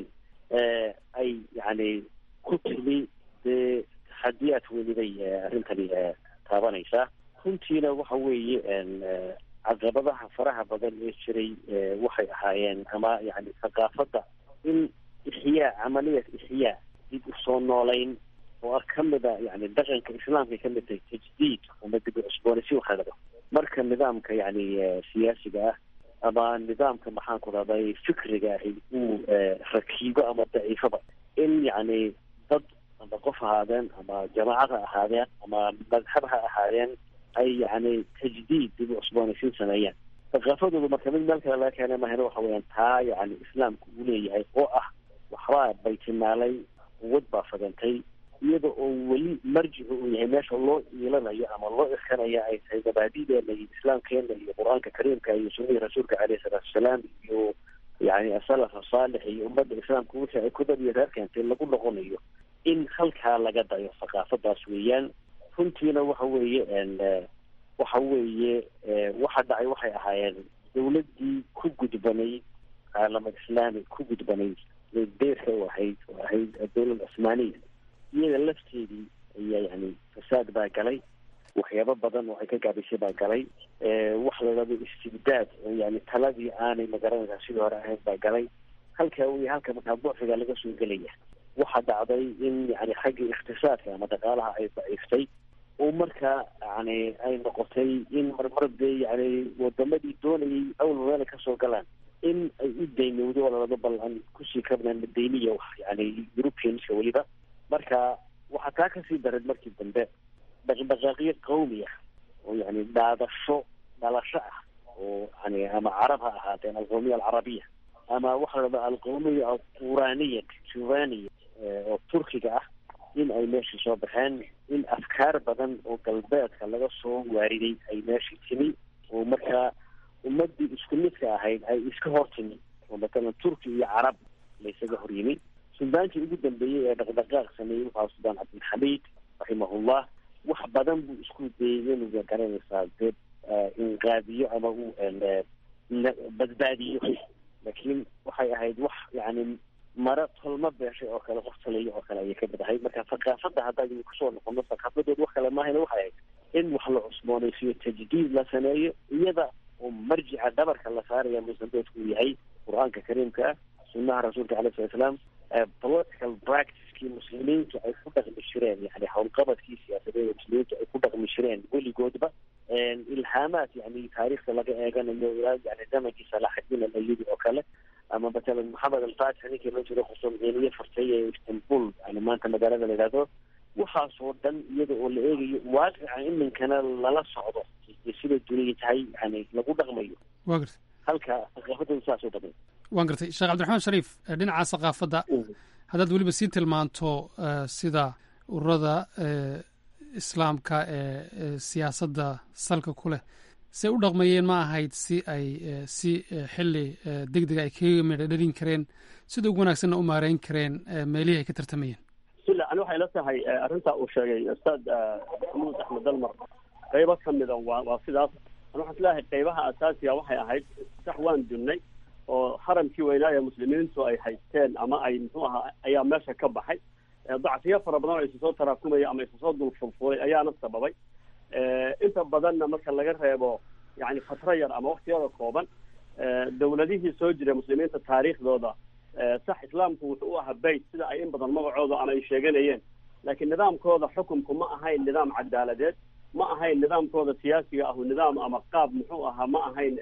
ay yani ku timi dee taxadiyaad weliday arrintani taabanaysaa runtiina waxa weeye caqabadaha faraha badan ee jiray waxay ahaayeen ama yani thaqaafadda in ixyaa camaliyat ixyaa dib usoo noolayn oo ah kamida yani dhaqanka islaamka kamid tahay tajdiid ama dib u cusboonaysi waxa dhado marka nidaamka yani siyaasiga ah ama nidaamka maxaan ku rahday fikriga ahi uu rakiibo ama daciifaba in yani dad ama qof ahaadeen ama jamaacad ha ahaadeen ama madhab ha ahaadeen ay yani tajdiid dib u cusboonaysiin sameeyaan thaqaafadoodu marka mid meel kale laga keenay mahayna waxa weeyaan taa yani islaamku uu leeyahay oo ah waxbaa baytimaalay quwad baa fadantay iyada oo weli marjicu uu yahay meesha loo iilanayo ama loo iskanayo ay tahay mabaadideena iyo islaamkeena iyo qur-aanka kariimka iyo sunnihii rasuulka caleyhi salaatu wasalaam iyo yani asalafa saalix iyo ummadda islaamka wixii ay ku dabiyo reer keentay lagu noqonayo in halkaa laga dayo thaqaafadaas weeyaan runtiina waxa weeye waxa weeye waxa dhacay waxay ahaayeen dawladdii ku gudbanayd caalamad islaami ku gudbanayd deerka u ahayd oo ahayd dawlad cusmaaniya iyada lafteedii ayaa yani fasaad baa galay waxyaabo badan oo ay ka gaabisay baa galay wax la dhado istibdaad oo yani taladii aanay magaranaysaa sidii hore ahayd baa galay halka wey halka markaa buuxiga laga soo gelaya waxaa dhacday in yani xagga ikhtisaadka ama dhaqaalaha ay daciiftay oo markaa yani ay noqotay in marmar dee yani wadamadii doonayay awal meel ay kasoo galaan in ay u daynowdo oo lalado bal aan kusii kabnaan madayniya wax yani europeanska weliba marka waxaa taa kasii dareed markii dambe dhaqdhaqaaqyo qawmi ah oo yani dhaadasho dhalasho ah oo yani ama carab ha ahaateen alqawmiya alcarabiya ama waxa la dhahda alqawmiya alquraniya juvaniya oo turkiga ah in ay meeshii soo baxeen in afkaar badan oo galbeedka laga soo waariday ay meeshii timi oo markaa ummadii isku midka ahayd ay iska hor timi oo matalan turki iyo carab laysaga hor yimi suldaankii ugu dambeeyey ee dhaqdhaqaaq sameeyey wuxuu suldaan cabdilxamiid raximahullah wax badan buu isku dayay inuu garanaysaa dee inqaadiyo ama uu badbaadiyo laakiin waxay ahayd wax yani mara tolma beeshay oo kale qof taliyo oo kale ayay ka mid ahayd marka thaqaafadda haddaan kusoo noqono thaqaafadood wax kale maahayna waxay ahayd in wax la cusboonaysiyo tajdiid la sameeyo iyada oo marjica dhabarka la saaraya musandoodku uu yahay qur-aanka kariimka ah sunnaha rasuulka calai sala slaam political practicekii muslimiintu ay ku dhaqmi jireen yani howlqabadkii siyaasadeed muslimiintu ay ku dhaqmi jireen weligoodba ilhaamaad yani taariikhda laga eeganayo ilaa yani zamankii salaaxadiin alayubi oo kale ama matalan maxamed alfatix ninkii loo jiro qusumciiniye furtay ee istanbul yani maanta magaalada la yidhahdo waxaasoo dhan iyada oo la eegayo waaqica iminkana lala socdo sida duniya tahay yani lagu dhaqmayo wa gartay halka thaqaafadooda saasoo dhamay waan gartay sheekh cabdiraxmaan shariif dhinaca thaqaafadda haddaad weliba sii tilmaanto sida ururada islaamka ee siyaasadda salka ku leh say u dhaqmayeen ma ahayd si ay si xili degdega ay kaga midha dhalin kareen sida ugu wanaagsanna u maareyn kareen meelihii ay ka tartamayeen bismillah ani waxay la tahay arrintaa uu sheegay ustaad maxamuud axmed dalmar qaybo ka mida waa waa sidaas ani waxaan islahay qaybaha asaasiga waxay ahayd sax waan dunnay oo haramkii weynaa ee muslimiintu ay haysteen ama ay muxuu ahaa ayaa meesha ka baxay dacfiyo fara badan oo isu soo taraakumaya ama isu soo dulfulfulay ayaana sababay inta badanna marka laga reebo yani fatro yar ama waktiyada kooban dawladihii soo jiray muslimiinta taariikhdooda sax islaamku wuxuu u ahaa bayt sida ay in badan magacooda ama ay sheeganayeen laakiin nidaamkooda xukunku ma ahayn nidaam cadaaladeed ma ahayn nidaamkooda siyaasiga ahu nidaam ama qaab muxuu ahaa ma ahayn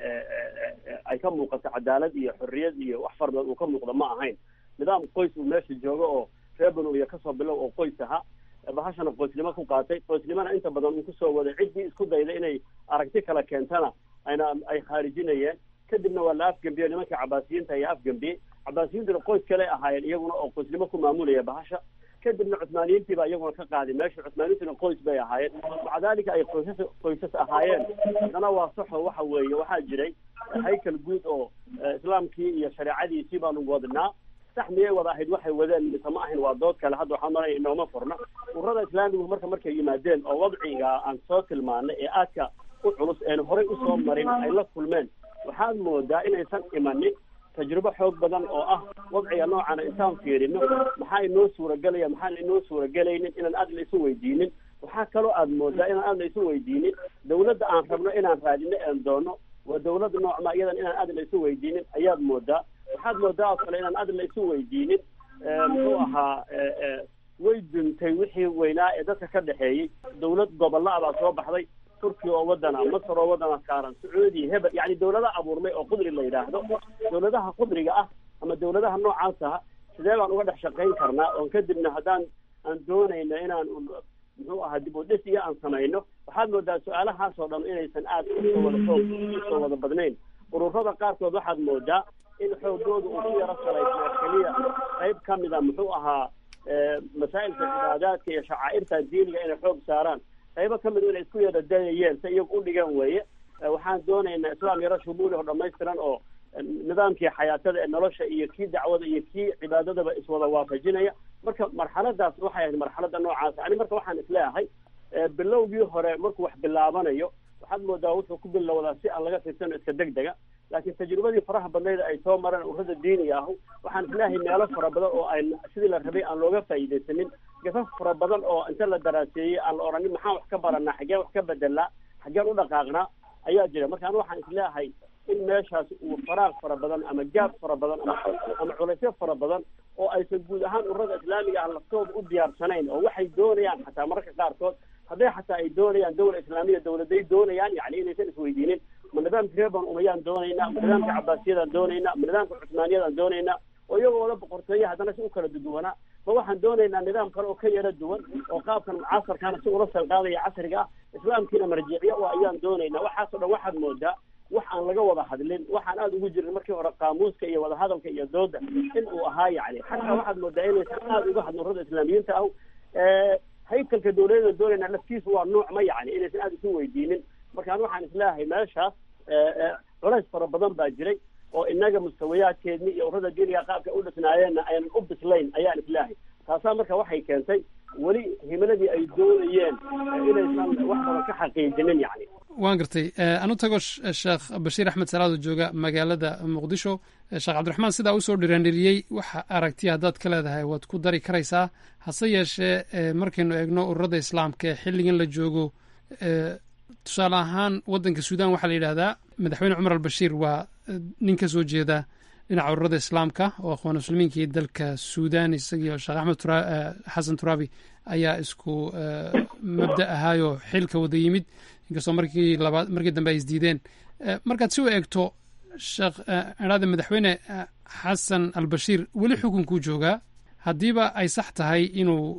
ay ka muuqato cadaalad iyo xorriyad iyo wax fara badan uu ka muuqdo ma ahayn nidaam qoys uu meesha joogo oo reer banu iyo kasoo bilow oo qoys ahaa bahashana qoysnimo ku qaatay qoysnimona inta badan uu kusoo waday ciddii isku dayda inay aragti kala keentana ayna ay khaarijinayeen kadibna waa la afgembiyey nimankii cabaasiyiinta ayaa afgembiyey cabaasiyiintuna qoys kale ahaayeen iyaguna oo qoysnimo ku maamulaya bahasha kadibna cusmaaniyiintii baa iyaguna ka qaaday meesha cusmaaniyiintuna qoys bay ahaayeen maca dalika ay qoysas qoysas ahaayeen haddana waa saxo waxa weeye waxaa jiray haykal guud oo islaamkii iyo shareecadiisii baanu wadnaa sax miyay wada ahayd waxay wadeen mise ma ahayn waa dood kale hadda waxaan maraya inooma furna ururada islaamigu marka markay yimaadeen oo wadciga aan soo tilmaanay ee aadka u culus een horey usoo marin ay la kulmeen waxaad moodaa inaysan imanin tajrubo xoog badan oo ah wadciga noocana intaan fiirino maxaa inoo suuragelaya maxaan inoo suuragelaynin inaan aad la isu weydiinin waxaa kaloo aad moodaa inaan aad la isu weydiinin dawladda aan rabno inaan raadino een doono waa dawladda noocma iyadan inaan aad la isu weydiinin ayaad moodaa waxaad moodaa oo kale inaan aad la isu weydiinin muxuu ahaa way duntay wixii weynaa ee dadka ka dhexeeyey dawlad gobolla ah baa soo baxday turkiya oo wadana masar oo wadana saaran sacuudiya hebel yani dawlada abuurmay oo qudri la yidhaahdo dawladaha qudriga ah ama dawladaha noocaas ah sidee baan uga dhex shaqayn karnaa oon kadibna haddaan aan doonayno inaan muxuu ahaa dib u dhis iyo aan samayno waxaad moodaa su-aalahaasoo dhan inaysan aad usoo wada xoog usoo wada badnayn ururada qaarkood waxaad moodaa in xoogooda uu ku yaro salaysnaa keliya qayb ka mida muxuu ahaa masaa'ilka cibaadaadka iyo shacaa'irta diiniga inay xoog saaraan qaybo ka mid inay isku yara dayayeen si iyagu u dhigan weeye waxaan doonaynaa islaam yaro shumuuli oo dhamaystiran oo nidaamkii xayaatada ee nolosha iyo kii dacwada iyo kii cibaadadaba iswada waafajinaya marka marxaladaas waxay ahayd marxalada noocaas ani marka waxaan isleeyahay bilowgii hore markuu wax bilaabanayo waxaad moodaa wuxuu ku bilowdaa si aan laga fiirsano iska deg dega laakiin tajribadii faraha badnayd ay soo mareen ururada diiniga ahu waxaan isleeyahay meelo fara badan oo ay sidii la rabay aan looga faa'iidaysanin gafaf fara badan oo inta la daraaseeyey aan la odhanin maxaan wax ka baranaa xaggeen wax ka bedelnaa xaggeen u dhaqaaqnaa ayaa jira marka anu waxaan isleeyahay in meeshaas uu faraaq fara badan ama gaab fara badan ama ama culaysyo fara badan oo aysan guud ahaan ururada islaamiga ah laftooda u diyaarsanayn oo waxay doonayaan xataa mararka qaarkood hadday xataa ay doonayaan dawla islaamiya dawladay doonayaan yani inaysan isweydiinin ma nidaamka reer banu umayaan doonaynaa ma nidaamka cabaasiyadaan doonaynaa ma nidaamka cusmaaniyadaan doonaynaa oo iyagoo la boqortooya haddana si u kala duduwanaa ma waxaan doonaynaa nidaam kale oo ka yara duwan oo qaabkan mucaasarkaana si ula salqaadaya casriga ah islaamkiina marjiciya oo ayaan doonaynaa waxaasoo dhan waxaad moodaa wax aan laga wada hadlin waxaan aada ugu jirin markii hore qaamuuska iyo wadahadalka iyo dooda in uu ahaa yani xataa waxaad moodaa inaysan aada uga hadlin ururada islaamiyiinta ah haykalka dawladada doonayna laftiisu waa nooc ma yani inaysan aada isu weydiinin marka an waxaan isleeyahay meeshaas culays fara badan baa jiray oo inaga mustawayaadkeedni iyo ururada diiniga qaabka u dhisnaayeenna aynan u bislayn ayaan isleeyahay taasaa marka waxay keentay weli himiladii ay doonayeen inaysan wax badan ka xaqiijinin yani waan gartay anu tago sheekh bashiir axmed salaado jooga magaalada muqdisho sheekh cabdiraxmaan sidaa usoo dhiraandhiriyey waxa aragtiya haddaad ka leedahay waad ku dari karaysaa hase yeeshee markaynu eegno ururada islaamka ee xilligan la joogo tusaale ahaan waddanka suudan waxaa la yidhahdaa madaxweyne cumar albashiir waa nin ka soo jeeda dhinaca ururada islaamka oo akhwaan muslimiinkii dalka suudan isagiio sheekh axmed xasan turaabi ayaa isku mabda ahaayoo xilka wada yimid inkastoo markii labaad markii dambe ay isdiideen markaad si u eegto sheekh idhaada madaxweyne xasan albashiir weli xukunkuu joogaa haddiiba ay sax tahay inuu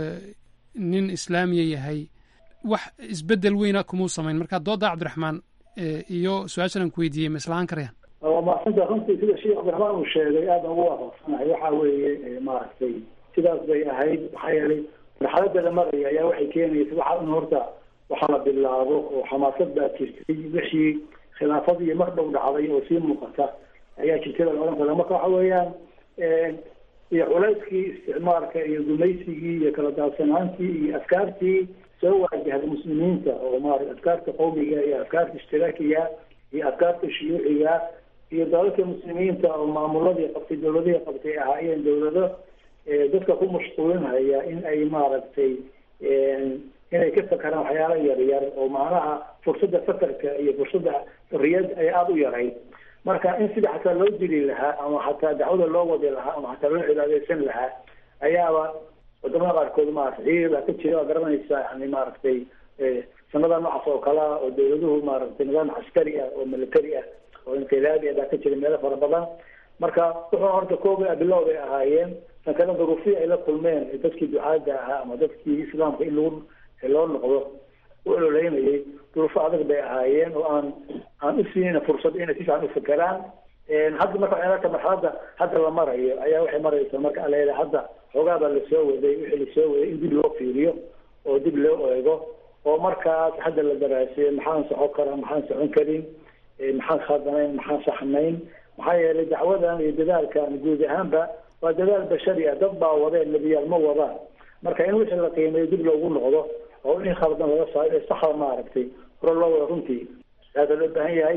nin islaamiya yahay wax isbedel weyna kumuu samayn marka dooda cabdiraxmaan iyo su-aashan aan ku weydiiyey ma islahaan karayaan waa maasanta runtii sida sheekh cabdiraxmaan uu sheegay aada ugu waafaqsanahay waxa weeye maaragtay sidaas bay ahayd maxaa yeelay marxalada la maraya ayaa waxay keenaysa waxa in horta waxa la bilaabo oo xamaasad baa jirtay wixii khilaafadii mar dhow dhacday oo sii muuqata ayaa jirtay la odhan kara marka waxa weeyaan iyo culayskii isticmaalka iyo gumaysigii iyo kala daadsanaantii iyo afkaartii soo waajahda muslimiinta oo maarata afkaarta qowmiga iyo afkaarta ishtiraakiga iyo afkaarta shuyuuciga iyo dalalka muslimiinta oo maamuladii qabtay dawladihii qabtay ahaayeen dawlado dadka ku mashquulinhaya in ay maaragtay inay ka fakaraan waxyaala yaryar oo macnaha fursadda fakarka iyo fursadda xorriyad ay aada u yarayd marka in sida xataa loo dili lahaa ama xataa dacwada loo wadi lahaa ama xataa loo cibaadeysan lahaa ayaaba wadamada qaarkood maarata xiir baa ka jira waa garanaysa yani maaragtay sanada noocaas oo kale ah oo dawladuhu maaragtay nidaam caskari ah oo military ah oo inqilaabi ah baa ka jira meelo fara badan marka wuxuu horta kooba bilow bay ahaayeen tan kale duruufii ay la kulmeen dadkii ducaada ahaa ama dadkii islaamka in lagu loo noqdo u ololeynayay duruufo adag bay ahaayeen oo aan aan u siinayna fursad inay si fiican u fekeraan hadda marka waxay marxalada hadda la marayo ayaa waxay maraysaa marka aleeda hadda xoogaa baa lasoo waday wixii lasoo waday in dib loo fiiriyo oo dib loo eego oo markaas hadda la daraaseeyo maxaan socon karaa maxaan socon karin maxaan khadanayn maxaan saxnayn maxaa yeelay dacwadan iyo dadaalkan guud ahaanba waa dadaal bashari ah dad baa wadeen nebiyaal ma wadaan marka in wixii la qiimeeyo dib loogu noqdo oo in khaldan laga saaro ee saxda maaragtay hore loo wada runtii aada loo baahan yahay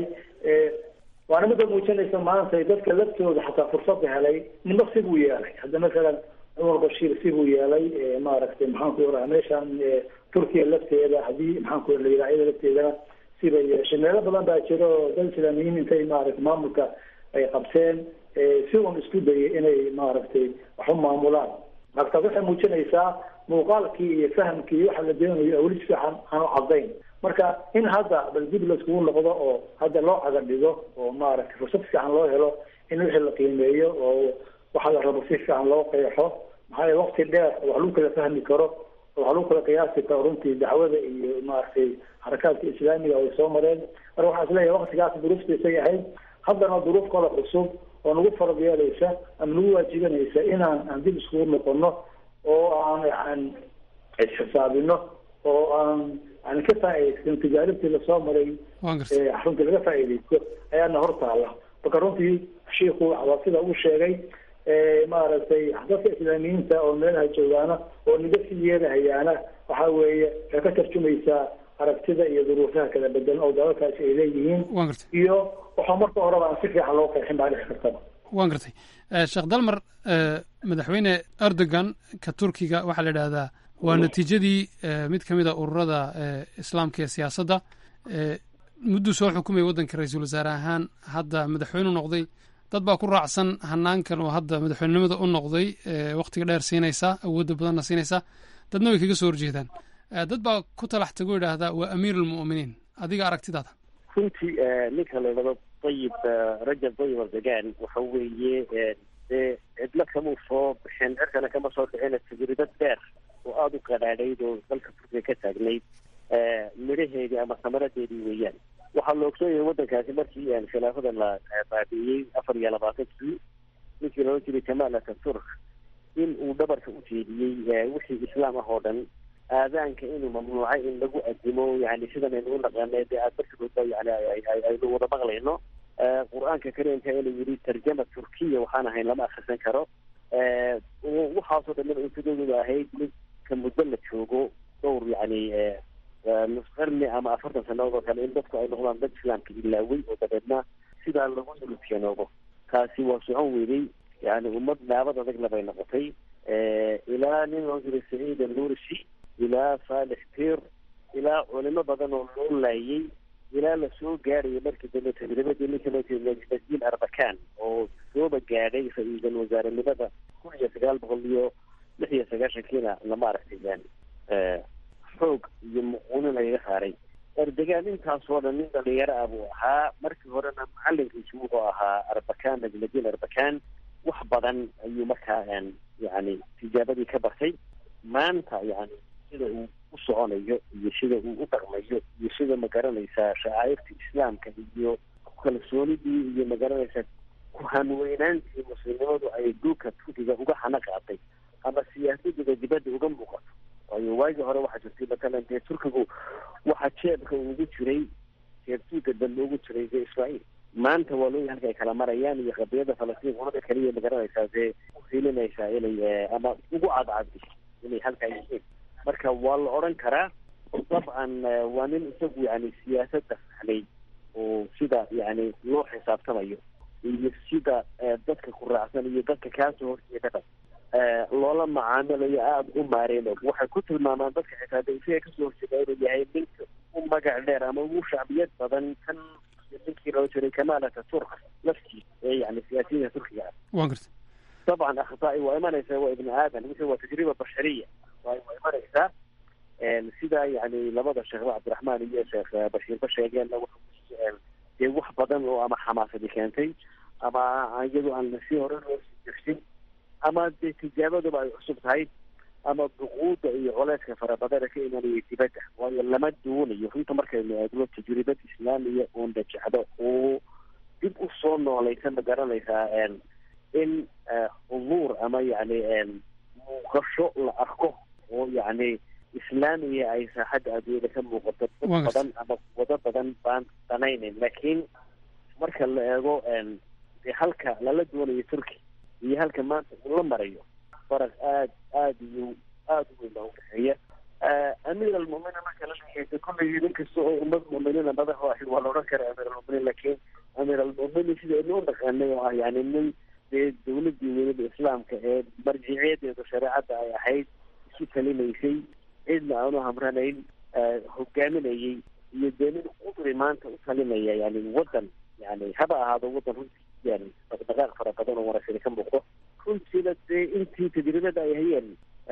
waana mida muujinaysa maanta dadka laftooda xataa fursada helay nimo sibuu yeelay hadda masalan cumar bashiir sibuu yeelay maaragtay maxaan ku oraa meeshan turkiya lafteeda haddii maxaan ku la yidhaha iyada lafteedana sibay yeeshay meelo badan baa jira oo dad islaamiyiin intay maaragtay maamulka ay qabteen si un isku dayay inay maaragtay wax u maamulaan marka waxay muujinaysaa muuqaalkii iyo fahamkii waxa la doonayo weli si fiican aan u cadayn marka in hadda bal dib laiskugu noqdo oo hadda loo caga dhigo oo maaragtay fursad fiican loo helo in wixii la qiimeeyo oo waxa la rabo si fiican loo qeexo maxaa yeele waqti dheer oo wax lagu kala fahmi karo oo wax lagu kala qiyaasi karo runtii dacwada iyo maaragtay xarakaadka islaamiga ay soo mareen marka waxaa isleeyahay waqtigaas duruuftiisay ahayd haddana duruuf kale cusub oo nagu farad yeelaysa ama nagu waajibanaysa inaan aan dib iskugu noqono oo aan aan isxisaabino oo aan aan ka faa'iidaysan tijaaribtii lasoo maray runtii laga faa'iidaysto ayaana hor taala marka runtii shiiku waa sida uu sheegay maaragtay dadka islaamiyiinta oo meelaha joogaana oo niga sii yeelahayaana waxa weeye waxay ka tarjumaysaa aragtida iyo duruufaha kala bedelan oo dalalkaasi ay leeyihiin iyo waxaa marka horeba aan si fiican loo qeexin baa dhici kartaba waan gartay sheekh dalmar madaxweyne erdogan ka turkiga waxaa la idhahdaa waa natiijadii mid ka mid a ururada islaamka ee siyaasadda mudduu soo xukumaya waddanka ra-iisul wasaare ahaan hadda madaxweyne u noqday dad baa ku raacsan hanaankan oo hadda madaxweynenimada u noqday wakhtiga dheer siinaysa awoodda badanna siinaysa dadna way kaga soo horjeedaan dad baa ku talax tago idhaahdaa waa amiir almu'miniin adiga aragtidaada runtii ninka la idhahdo dayib rajab dayib erdogan waxa weeye dee cidlo kamuu soo bixin cirkana kama soo dhicin tajribad dheer oo aada u qadhaadhayd oo dalka turkiga ka taagnayd midhaheedii ama samaradeedii weeyaan waxaa la ogsoon yahay waddankaasi markii khilaafada la baabi'iyey afar iyo labaatankii ninkii loola jiray jamaal ataturk in uu dhabarka u jeediyey wixii islaam ah oo dhan aadaanka inuu mamnuucay in lagu adimo yani sidan aynu u naqaanay dee aad barkigoodba yani aynu wada maqlayno qur-aanka kariimka inuu yidhi tarjama turkiya waxaan ahayn lama akrisan karo waxaasoo dhan in untadooda ahayd midka muddo la joogo dhowr yani nus qarni ama afartan sanadood oo kale in dadku ay noqdaan dad islaamka ilaawey oo dabeedna sidaa lagu yulufyanoobo taasi waa socon weynay yani ummad naabad adag labay noqotay ilaa nin loo jiray saciid alnurishi ilaa saalix pir ilaa culimo badan oo loo laayay ilaa lasoo gaadhayo markii dambe tajribadii ninka loo jiray najdiin arbakan oo sooba gaadhay ra-iisul wasaarenimada kun iyo sagaal boqol iyo lix iyo sagaashankiina lama aragtay yani xoog iyo muquunin lagaga saaray erdogan intaasoo dhan nin dhalinyaro ah buu ahaa markii horena macalinkiisi wuxuu ahaa arbakan najmadiin arbakan wax badan ayuu markaa yani tijaabadii ka bartay maanta yani sida uu u soconayo iyo sida uu u dhaqmayo iyo sida magaranaysaa shacaa'irta islaamka iyo kalsoonidii iyo magaranaysaa ku-hanweynaantii muslimnimadu ay dhulka turkiga uga hana qaaday ama siyaasadooda dibadda uga muuqato waayo waagii hore waxaa jirtay matalan dee turkigu waxaa jeebka ugu jiray jeebtuuga dambe ugu jiray dee israa'iil maanta waa looya halka ay kala marayaan iyo qadiyada falastiin qolada kaliya magaranaysaa dee uhilinaysaa inay ama ugu cadcadi inay halkaa yihiin marka waa la odhan karaa dabcan waa nin isagu yani siyaasadda fahnay oo sida yani loo xisaabtamayo iyo sida dadka ku raacsan iyo dadka kaasoo horjeedaba loola macaamilayo aada u maareen og waxay ku tilmaamaan dadka xitaa de isaga kasoo horjeeda inuu yahay ninka u magac dheer ama ugu shacbiyad badan kan ninkii loo jiray kamal ataturk laftiis ee yani siyaasiyiinta turkiga ah waan garta dabcan akhtaai waa imanaysaa waa ibni aadan wixii waa tajriba bashariya waa waa imanaysaa sida yani labada sheekh cabdiraxmaan iyo sheekh bashiirba sheegeen dee wax badan oo ama xamaasadi keentay ama iyadu aan lasii hore loo sii jirsin ama dee tijaabaduba ay cusub tahay ama duquuda iyo coleyska farabadana ka imanaya dibadda waayo lama doonayo runta markaynu eegno tajribad islaamiya oo najacdo oo dib u soo noolaysa ma garanaysaa in hubuur ama yani muuqasho la arko oo yani islaamiya ay saaxadda adduunyada ka muuqato dad badan ama wado badan baan danaynayn laakiin marka la eego dee halka lala doonayo turki iyo halka maanta uu la marayo faraq aad aada iyo aada u weyn baa udhexeeya amiir almuminiin marka la leeyahay kulligii nin kasta oo ummad muminiina madax u ahayd waa la odhan kara amiir almuminiin laakiin amiir almuminiin sida inu dhaqanay oo ah yani nin dee dawladii weynada islaamka ee marjiciyadeedu shareecadda ay ahayd isu talinaysay cidna aanu hamranayn hogaaminayay iyo dee nin qudri maanta u talinaya yani waddan yani haba ahaado waddan runtii yani dhaqdhaqaaq fara badan oo wanaagsan ka muuqdo runtiina dee intii tajribada ay hayeen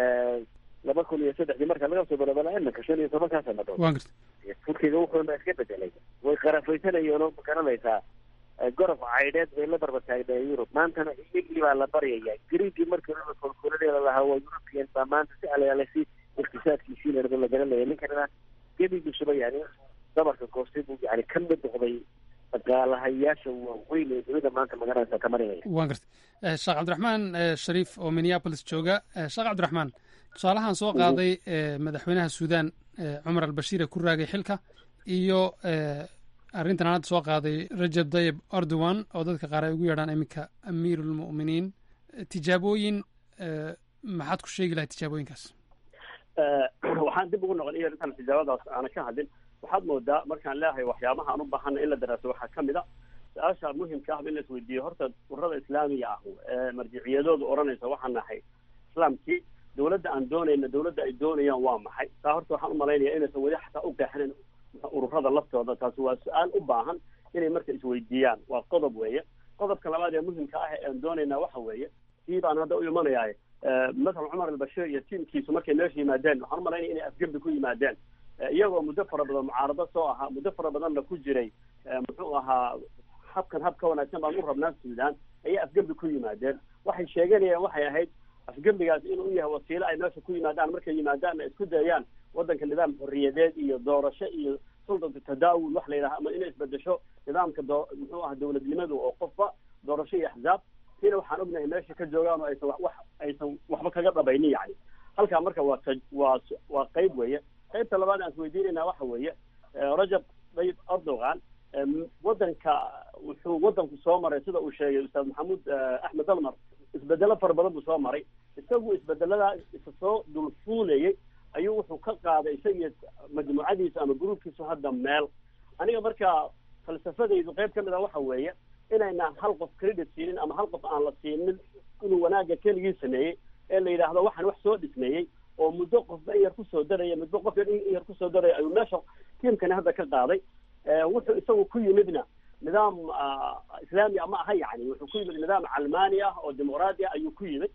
laba kun iyo saddexdii marka laga soo bilaabo iminka shan iyo tobankaa sanadood waan garta turkiga wuxuuna iska bedelay way qarafaysanayeen oo magaranaysaa gorof caydheed bay la barba taagnayen yurub maantana iyagii baa la baryaya griigii markii laba kolkoladeeda lahaa waa european baa maanta si alayaale si iqtisaadkiisiinaba la garanaya ninkanina gebigiisuba yani dabarka goostay buu yani ka mid noqday dhaqaalahayaasha waaweyn ee dunida maanta magaranaysa ka marinaya waan garta sheekh cabdiraxmaan shariif oo minneapolis jooga sheekh cabdiraxmaan tusaalahan soo qaaday madaxweynaha suudan cumar albashiir ee ku raagay xilka iyo arrintan hadda soo qaaday rajab dayib erdogan oo dadka qaar ay ugu yeedhaan iminka amiirulmu'miniin tijaabooyin maxaad ku sheegi lahay tijaabooyinkaas waxaan dib ugu noqon iyo intaan tijaabadaas aana ka hadlin waxaad moodaa markaan leeyahay waxyaabaha aan u baahana in la daraaso waxaa ka mid a su-aasha muhimka ah in la isweydiiyo horta ururada islaamiga ah ee marjiciyadoodu odhanaysa waxaan nahay islaamkii dawladda aan doonayna dawladda ay doonayaan waa maxay taa horta waxaan umalaynaya inaysan weli xataa u qeexinin ururada laftooda taasi waa su-aal u baahan inay marka isweydiiyaan waa qodob weeye qodobka labaad ee muhimka ah ee aan doonaynaa waxa weeye kii baan hadda u imanayaaye matalan cumar albashir iyo tiimkiisu markay meesha yimaadeen waxaan umalaynaya inay afgembi ku yimaadeen iyagoo muddo fara badan mucaarado soo ahaa muddo fara badanna ku jiray muxuu ahaa habkan hab ka wanaagsan baan u rabnaa suudaan ayay afgembi ku yimaadeen waxay sheeganayeen waxay ahayd afgembigaas inuu yahay wasiilo ay meesha ku yimaadaan markay yimaadaanna isku dayaan waddanka nidaam xorriyadeed iyo doorasho iyo sultanka tadaawul wax la yidhaha ama inay isbedesho nidaamka doo muxuu aha dawladnimadu oo qofba doorasho iyo axzaab sina waxaan ognahay meesha ka joogaan oo aysan wax aysan waxba kaga dhabaynin yani halkaa marka waa waa waa qayb weeye qaybta labaad aan isweydiinayna waxa weeye rajab dayib erdogan waddanka wuxuu waddanku soo maray sida uu sheegay ustaad maxamuud axmed dalmar isbedelo fara badan buu soo maray isagu isbedeladaa isa soo dulfuulayay ayuu wuxuu ka qaaday isagiyo majmuucadiisu ama gruubkiisu hadda meel aniga marka falsafadaydu qayb ka mid a waxa weeye inayna hal qof credit siinin ama hal qof aan la siinin inuu wanaagga keligii sameeyey ee la yidhaahdo waxaan wax soo dhismeeyey oo muddo qofba in yar kusoo daraya muddo qof in yar kusoo daraya ayuu meesha tiimkani hadda ka qaaday wuxuu isagu ku yimidna nidaam islaami ama aha yani wuxuu ku yimid nidaam calmaani ah oo dimuqraadi ah ayuu ku yimid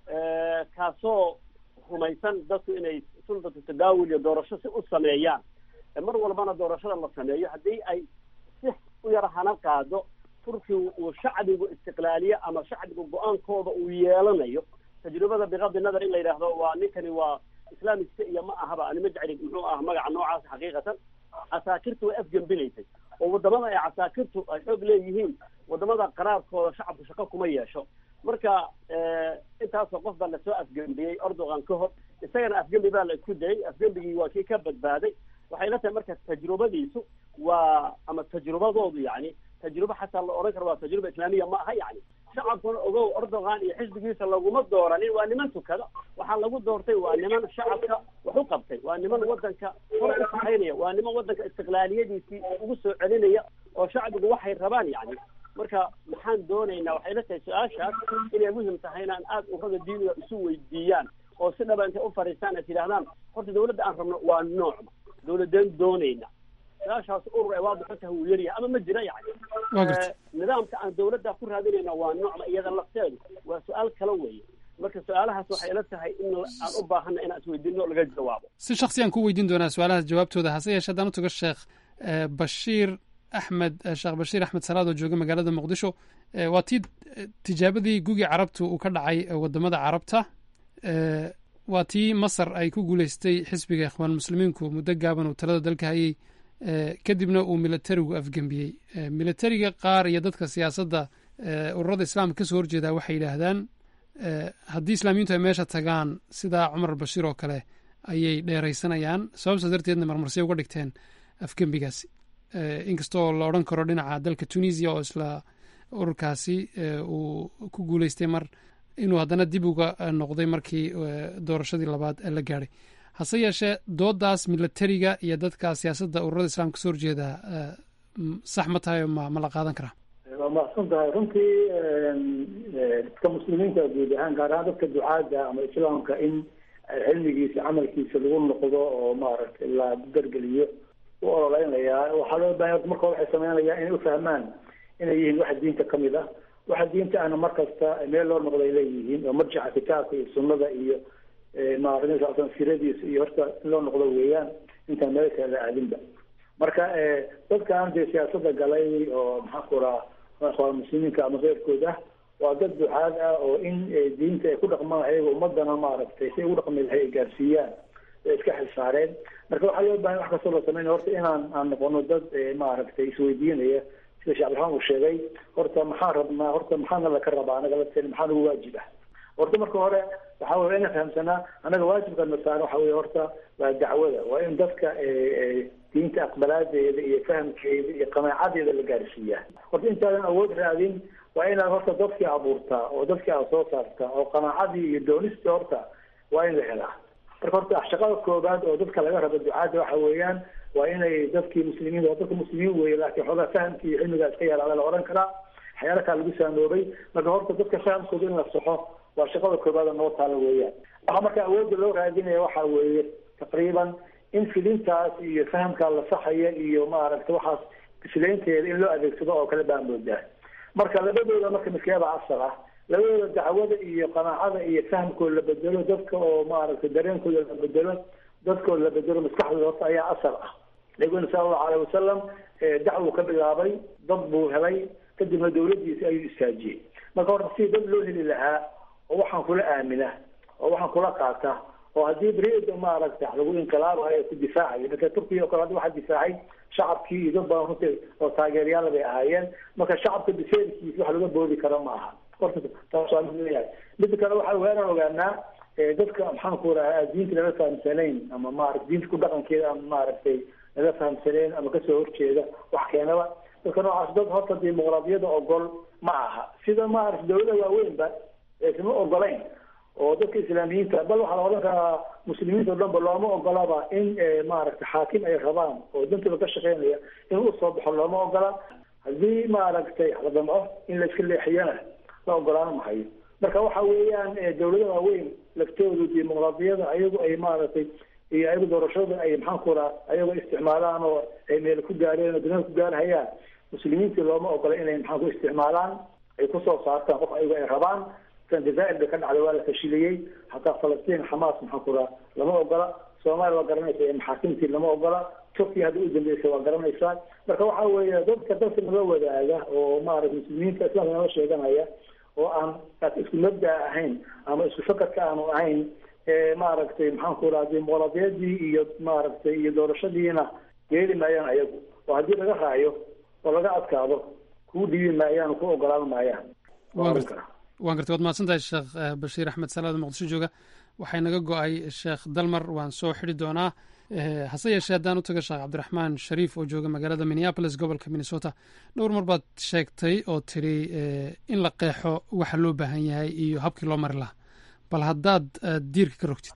kaasoo rumaysan dadku inay sultatu tadaawul iyo doorasho si u sameeyaan mar walbana doorashada la sameeyo haddii ay si u yar hana qaado turki uu shacbigu istiqlaaliye ama shacbigu go-aankooda uu yeelanayo tajribada bikadi nadar in la yidhaahdo waa ninkani waa islaamista iyo ma ahaba anima jecli muxuu ah magaca noocaas xaqiiqatan casaakirtu way afgembinaysay oo wadamada ay casaakirtu ay xoog leeyihiin wadamada qaraarkooda shacabku shaqo kuma yeesho marka intaasoo qof baa lasoo afgembiyey erdogan ka hor isagana afgembi baa la isku dayay afgembigii waa kii ka badbaaday waxay la tahay marka tajrubadiisu waa ama tajrubadoodu yani tajruba xataa la odhan karo waa tajruba islaamiya ma aha yani shacabkuna ogow erdogan iyo xisbigiisa laguma dooranin waa niman tukada waxaa lagu doortay waa niman shacabka wax u qabtay waa niman wadanka hor u saxaynaya waa niman wadanka istiqlaaliyadiisii ugu soo celinaya oo shacbigu waxay rabaan yani marka maxaan doonaynaa waxay la tahay su-aashaas inay muhim tahay inaan aada urada diiniga isu weydiiyaan oo si dhaba intay u fariistaan ay tidhahdaan horta dawladda aan rabno waa noocma dawladeen doonayna su-aashaas urur ee waadixo tahay wuu yaryahay ama ma jira yani nidaamka aan dawladda ku raadinayna waa noocma iyada lafteedu waa su-aal kala weeye marka su-aalahaas waxay ila tahay in aan u baahana inaan isweydiino laga jawaabo si shaksiyaan ku weydiin doonaa su-aalahaas jawaabtooda hase yeeshee haddaan u tago sheekh bashiir axmed sheekh bashiir axmed salaad oo jooga magaalada muqdisho waa tii tijaabadii gugi carabtu uu ka dhacay wadamada carabta waa tii masar ay ku guuleystay xisbiga ikhwaan muslimiinku muddo gaaban uu talada dalka hayay kadibna uu militarigu afgembiyey militariga qaar iyo dadka siyaasadda ururada islaamka kasoo horjeedaa waxay yidhaahdaan haddii islaamiyiintu ay meesha tagaan sidaa cumar bashiir oo kale ayay dheeraysanayaan sababtaas darteedna marmarsiya uga dhigteen afgembigaasi inkastoo la odhan karo dhinaca dalka tunisia oo isla ururkaasi uu ku guuleystay mar inuu haddana dib uga noqday markii doorashadii labaad la gaadhay hase yeeshee doodaas militariga iyo dadka siyaasadda ururada islaamka kasoo horjeeda sax ma tahay ma ma la qaadan karaa waa mahadsan tahay runtii dadka muslimiinta guud ahaan gaar ahaan dadka ducaadda ama islaamka in cilmigiisa camalkiisa lagu noqdo oo maaragtay la dargeliyo u ololeynayaa waxaa loo bahan marka waxay sameynayaan inay ufahmaan inay yihiin waxa diinta kamid ah waxa diinta ahna mar kasta meel loo noqday leeyihiin oo marjaca kitaabka iyo sunnada iyo maaragtay siradiisa iyo horta in loo noqdo weeyaan intaan meel kale la aadinba marka dadkan dee siyaasada galay oo maxaan ku raha ikhwaan muslimiinka ama keyrkood ah waa dad ducaad ah oo in diinta ay ku dhaqmaan ayaga ummadana maaragtay si ay ugu dhaqmi lahay ay gaarsiiyaan ay iska xilsaareen marka waxaa loo bahan wax kastoo la sameynaya horta inaan aan noqono dad maaragtay isweydiinaya sida sheekh abdiraxmaan uu sheegay horta maxaan rabnaa horta maxaana laka rabaa anaga lafteen maxaa nagu waajib ah horta marka hore waxaa wey inaan fahamsanaa anaga waajibka na saaran waxa wey horta waa dacwada waa in dadka diinta aqbalaadeeda iyo fahamkeeda iyo qanaacadeeda la gaarsiiyaa horta intaadan awood raadin waa inaad horta dadkii abuurtaa oo dadkii aad soo saartaa oo qanaacadii iyo doonistii horta waa in la helaa marka horta shaqada koobaad oo dadka laga rabo ducaada waxa weeyaan waa inay dadkii muslimiin dadka muslimiin weeye laakiin xoogaa fahamkii iyo cilmigaa iska yaraada la odhan karaa waxyaala kaa lagu saamoobay marka horta dadka fahamkooda in la saxo waa shaqada koobaad oo noo taala weeyaan waxaa marka awoodda loo raadinaya waxa weeye taqriiban in filintaas iyo fahamkaa la saxaya iyo maaragta waxaas bislaynteeda in loo adeegsado oo kale baa moodaa marka labadooda marka midkeeda asal ah labadooda dacwada iyo qanaacada iyo fahamkooda la bedelo dadka oo maaragtay dareenkooda la bedelo dadkooda la bedelo maskaxdooda horta ayaa asal ah nabiguna sala allahu alayh wasalam dacwuu ka bilaabay dad buu helay kadibna dawladdiisi ayuu istaajiyey marka horta si dad loo heli lahaa oo waxaan kula aamina oo waxaan kula qaata oo haddii beriida maaragta lagu inqilaabayo ku difaacayo marka turkiya oo kale hadda waxaa difaacay shacabkii iyo dad badan runtii oo taageerayaal bay ahaayeen marka shacabka biseelkiisa wax laga boodi karo ma aha horta taas waa mid leeyahay midda kale waxa weeraan ogaanaa dadka maxaan ku rahaa diinta laga fahamsanayn ama maarata diinta ku dhaqankeeda ama maaragtay laga fahamsanayn ama kasoo horjeeda wax keenaba dadka noocaas dad horta dimuqraadiyada ogol ma aha sida maarata dawlada waaweynba isma ogolayn oo dadka islaamiyiinta bal waxaa la odhan karaa muslimiinta o dhan ba looma ogolaba in maaragta xaakim ay rabaan oo dantooda ka shaqeynaya in usoo baxo looma ogola haddii maaragtay la damco in la iska leexiyana la ogolaan mahayo marka waxa weeyaan dawlada waaweyn laftoodu dimuqraadiyada ayagu ay maaragtay iyo ayagu doorashada ay maxaan ku raa ayagoo isticmaalaan oo ay meel ku gaareen oo dunida ku gaarhayaan muslimiintii looma ogola inay maxaan ku isticmaalaan ay kusoo saartaan qof ayagu ay rabaan kan jazaa'ir bay ka dhacday waa la fashiliyey hataa falastiin xamaas maxaan ku raa lama ogola soomaaliya waa garanaysa ee maxaakimtii lama ogola turkiya hadda u dambeysay waa garanaysaa marka waxa weeye dadka dadka nala wadaaga oo maaragta muslimiinta islaamka nala sheeganaya oo aan isku mabda ahayn ama isku fakarka aanu ahayn maaragtay maxaan ku raha dimuqraadiyadii iyo maaragtay iyo doorashadiina yeeli maayaan ayagu oo haddii laga raayo oo laga adkaado kuu dhiibi maayaan ku ogolaan maayaan waan gartay waad mahadsantahay sheekh bashiir axmed salaada muqdisho jooga waxay naga go-ay sheekh dalmar waan soo xidi doonaa hase yeeshee haddaan u taga sheekh cabdiraxmaan shariif oo jooga magaalada minneapolis gobolka minnesota dhowr mar baad sheegtay oo tiri in la qeexo waxa loo baahan yahay iyo habkii loo mari lahaa bal haddaad diirka ka rogtid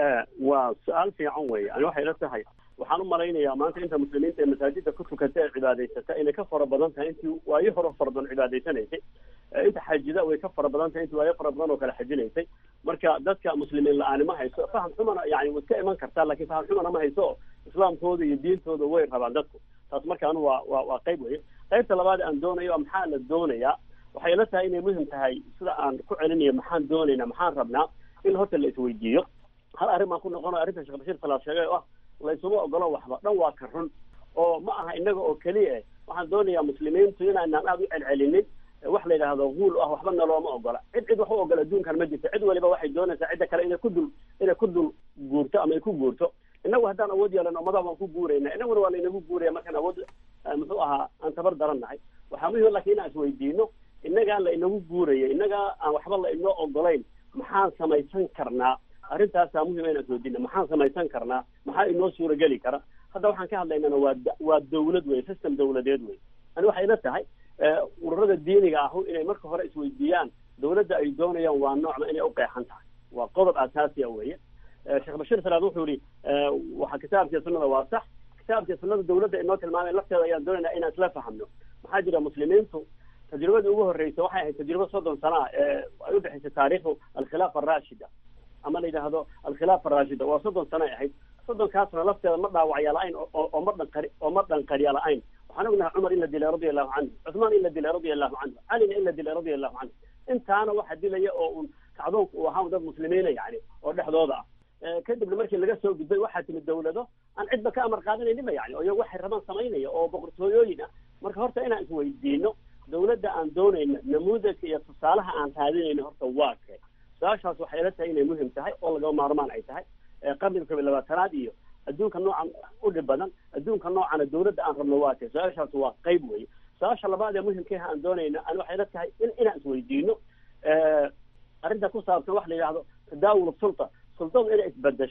waa su-aal fiican weeye ani waxay la tahay waxaan u malaynayaa maanta inta muslimiinta ee masaajida ku tukata ee cibaadaysata inay ka fara badan tahay intii waayo hore fara badan cibaadaysanaysay inta xajida way ka fara badan tahay intii waayo fara badan oo kale xajinaysay marka dadka muslimiin la-aani ma hayso faham xumana yani way iska iman kartaa lakin faham xumana ma hayso oo islaamkooda iyo diintooda way rabaan dadku taas markaan waa waa waa qayb weye qaybta labaad aan doonayo maxaa la doonayaa waxay la tahay inay muhim tahay sida aan ku celinayo maxaan doonaynaa maxaan rabnaa in horta la isweydiiyo hal arrin baan ku noqono arrinta sheekh bashiir salaad sheegay oo ah laysuma ogolo waxba dhan waa ka run oo ma aha inaga oo keliya eh waxaan doonayaa muslimiintu inaanaan aada u celcelinin wax la yidhaahdo guul ah waxba nalooma ogola cid cid wax u ogola adduunkan ma jirto cid waliba waxay doonaysaa cidda kale inay ku dul inay ku dul guurto ama ay ku guurto inagu haddaan awood yeelano ummadaha waan ku guurayna inaguna waa laynagu guuraya markaan awood muxuu ahaa aan tabar daran nahay waxaa muhim lakin inaan isweydiino inagaan la inagu guuraya inagaa aan waxba la inoo ogolayn maxaan samaysan karnaa arrintaasaa muhima inaan isweydiino maxaan samaysan karnaa maxaa inoo suurageli kara hadda waxaan ka hadlaynana waa waa dawlad wey system dawladeed wey ani waxay la tahay ururada diiniga ahu inay marka hore isweydiiyaan dawladda ay doonayaan waa noocma inay uqeexan tahay waa qodob asaasiya weeye sheekh bashiir salaad wuxuu yihi waxa kitaabkii sunnada waa sax kitaabkii sunnada dawladda inoo tilmaamay lafteeda ayaan doonaynaa inaan isla fahamno maxaa jira muslimiintu tajribadii ugu horreysay waxay ahayd tajribo soddon sana ah ee ay udhexaysay taariikhdu alkhilaafa araashida ama la yidhaahdo alkhilaafa araashida waa soddon sana ay ahayd soddonkaasna lafteeda ma dhaawacya la-ayn oo ma dhanqari oo ma dhanqariya la-ayn waxaan ognahay cumar in la dilay radia allahu canhu cuthmaan in la dilay radia allahu canhu calina in la dilay radia allahu canhu intaana waxa dilaya oo un kacdoonku uu ahaa dad muslimiina yani oo dhexdooda ah kadibna markii laga soo gudbay waxaa timid dawlado aan cidba ka amar qaadanayninba yani oo iyago waxay rabaan samaynaya oo boqortooyooyin ah marka horta inaan isweydiino dawladda aan doonayno namuudajka iyo tusaalaha aan raadinayno horta waa kee su-aashaas waxay ila tahay inay muhim tahay oo lagama maarmaan ay tahay qarniga kob iyo labaatanaad iyo adduunka noocan u dhib badan adduunka noocana dawladda aan rabno waa kee su-aashaas waa qayb weye su-aasha labaad ee muhimkeeha aan doonayno ani waxay ila tahay in inaan isweydiino arrinta ku saabsan wax la yidhahdo tadaawul sulta sultadu inay isbedesho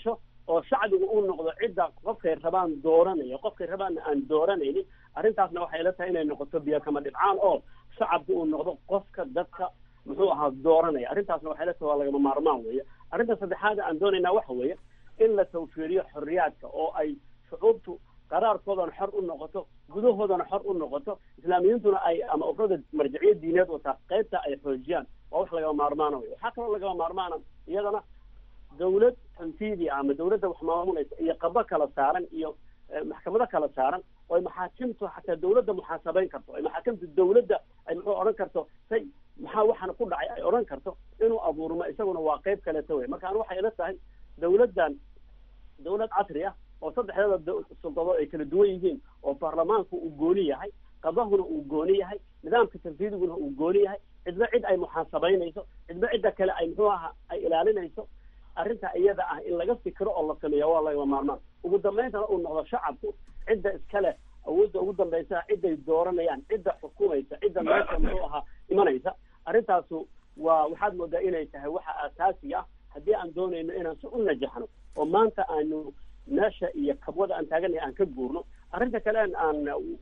oo shacbigu uu noqdo cidda qofkay rabaan dooranaya qofkay rabaanna aan dooranaynin arrintaasna waxay ila tahay inay noqoto biyo kama dhibcaan oo shacabku uu noqdo qofka dadka muxuu ahaa dooranaya arrintaasna waxay ila tahay waa lagama maarmaan weeye arrinta saddexaad aan doonaynaa waxa weeye in la tawfiiriyo xorriyaadka oo ay shucuubtu qaraarkoodana xor u noqoto gudahoodana xor u noqoto islaamiyiintuna ay ama urada marjiciyad diineed wataa qaybta ay xoojiyaan waa wax lagama maarmaana wey waxaa kaloo lagama maarmaana iyadana dawlad tanfiidi ah ama dawladda wax maamulaysa iyo qabo kala saaran iyo maxkamado kala saaran oo ay maxaakimtu xataa dawladda muxaasabeyn karto ay maxaakimtu dawladda ay muxuu odhan karto say maxaa waxaana ku dhacay ay odhan karto inuu abuurmo isaguna waa qayb kaleeta wey marka an waxay ila tahay dawladdan dawlad casri ah oo saddexdada suldadood ay kala duwan yihiin oo baarlamaanku uu gooni yahay qadahuna uu gooni yahay nidaamka tanfiidiguna uu gooni yahay cidba cid ay muxaasabeynayso cidba cidda kale ay muxuu aha ay ilaalinayso arrinta iyada ah in laga fikiro oo la sameeya waa lagama maarmaan ugu dambayntana uu noqdo shacabku cidda iskale awoodda ugu dambaysa ciday dooranayaan cidda xukumaysa cidda meesha muxuu ahaa imanaysa arrintaasu waa waxaad moodaa inay tahay waxa asaasi ah haddii aan doonayno inaan si u najaxno oo maanta aanu meesha iyo kabwada aan taaganay aan ka guurno arrinta kale aan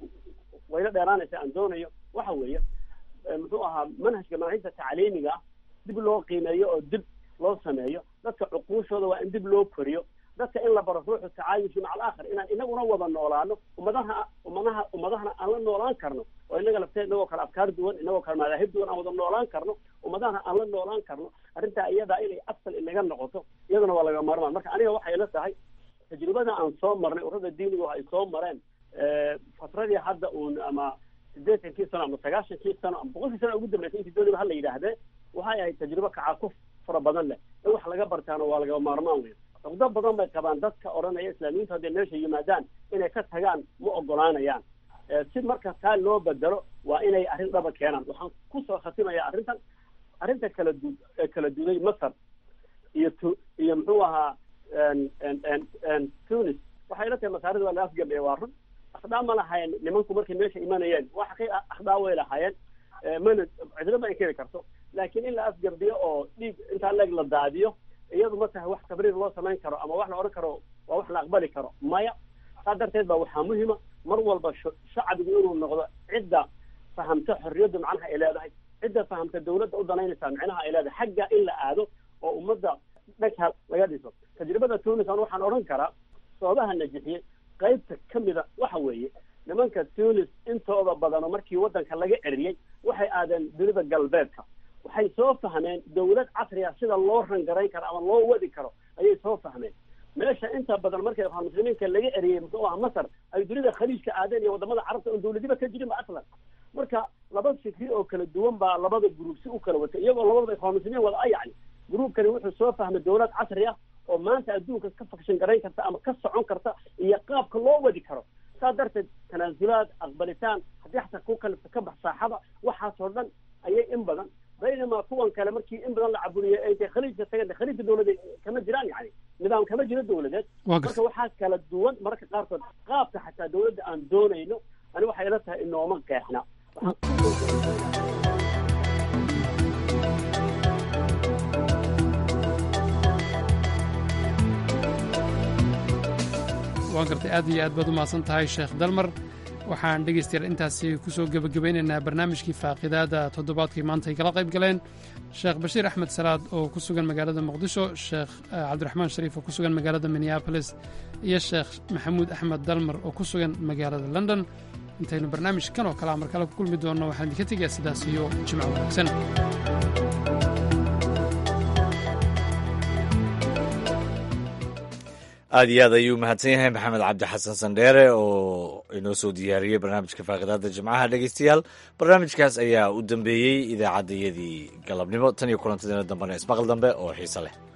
wayla dheeraanaysa aan doonayo waxa weeye muxuu ahaa manhajka manhajta tacliimiga ah dib loo qiimeeyo oo dib loo sameeyo dadka cuquushooda waa in dib loo koriyo dadka in la baro ruuxu tacaayushu maca alaakhar inaan inaguna wada noolaano ummadaha ummadaha ummadahana aan la noolaan karno oo inaga lafteed inagoo kale afkaar duwan inagoo kale madaahib duwan aan wada noolaan karno ummadahana aan la noolaan karno arrintaa iyadaa inay asal inaga noqoto iyaduna waa laga maarmaan marka aniga waxay ila tahay tajribada aan soo marnay urada diinigu ay soo mareen fatradii hadda uun ama siddeetankii sano ama sagaashankii sano ama boqolkii sano ugu dambeysay intii dooniba hala yidhaahdee waxay ahayd tajribo kacakuf fara badan leh in wax laga bartaana waa lagama maarmaan weyn cugdo badan bay qabaan dadka odhanaya islaamiyiintu hadday meesha yimaadaan inay ka tagaan ma ogolaanayaan si marka taa loo bedelo waa inay arrin dhaba keenaan waxaan kusoo khatimayaa arrintan arrinta kala du kala duday masar iyo tu iyo muxuu ahaa tunis waxay ila tahay masaarida waa la afgambeeye waa run akhdaa ma lahayen nimanku markay meesha imanayeen wax kay akhdaa way lahaayeen mana cidlo ma inkiri karto laakiin in la afgambiyo oo dhiig intaa leeg la daadiyo iyadu ma tahay wax tabriir loo samayn karo ama wax la odhan karo waa wax la aqbali karo maya saa darteed ba waxaa muhima mar walba shacbigu inuu noqdo cidda fahamta xorriyadda macnaha ay leedahay cidda fahamta dawladda u danaynaysaa micnaha ay leedahay xagga in la aado oo ummadda dhanka laga dhiso tajribada tunis an waxaan odhan karaa sababaha najixiyey qaybta ka mida waxa weeye nimanka tunis intooda badano markii waddanka laga eriyey waxay aadeen dunida galbeedka waxay soo fahmeen dawlad casriga sida loo rangarayn karo ama loo wadi karo ayay soo fahmeen meesha inta badan markay muslimiinka laga eriyey muxuu aha masar ay dunida khaliijka aadeen iyo wadamada carabta oon dawladiba ka jirin ba aslan marka laba fikri oo kala duwan baa labada gruub si u kala watay iyagoo labadaba ikhwaan muslimiin wada a yacni gruubkani wuxuu soo fahmay dawlad casri ah oo maanta adduunka ka fakshan garayn karta ama ka socon karta iyo qaabka loo wadi karo saa darteed tanaasulaad aqbalitaan haddii xataa ku kalifta ka bax saaxada waxaasoo dhan ayay in badan baynamaa kuwan kale markii in badan la caburiye ay intay khaliijka tageen khaliijka dawladeed kama jiraan yani nidaam kama jiro dawladeed marka waxaa kala duwan mararka qaarkood qaabka xataa dawladda aan doonayno ani waxay ila tahay inooma qeexna waan gartay aad iyo aad baad u mahadsan tahay sheekh dalmar waxaan dhegaystayaal intaasi ku soo gebagabeynaynaa barnaamijkii faaqidaada toddobaadkii maanta ay kala qayb galeen sheekh bashiir axmed salaad oo ku sugan magaalada muqdisho sheekh cabdiraxmaan shariif oo ku sugan magaalada minneabolis iyo sheekh maxamuud axmed dalmar oo ku sugan magaalada london intaynu barnaamijkan oo kalea mar kale ku kulmi doonno waxaan idinka tegayaa sidaas iyo jimco wanaagsan aad iyo aad ayuu mahadsan yahay maxamed cabdi xasan sandheere oo inoo soo diyaariyey barnaamijka faaqidaada jimcaha dhegeystayaal barnaamijkaas ayaa u dambeeyey idaacaddayadii galabnimo tan iyo kulantadeena dambena ismaqal dambe oo xiise leh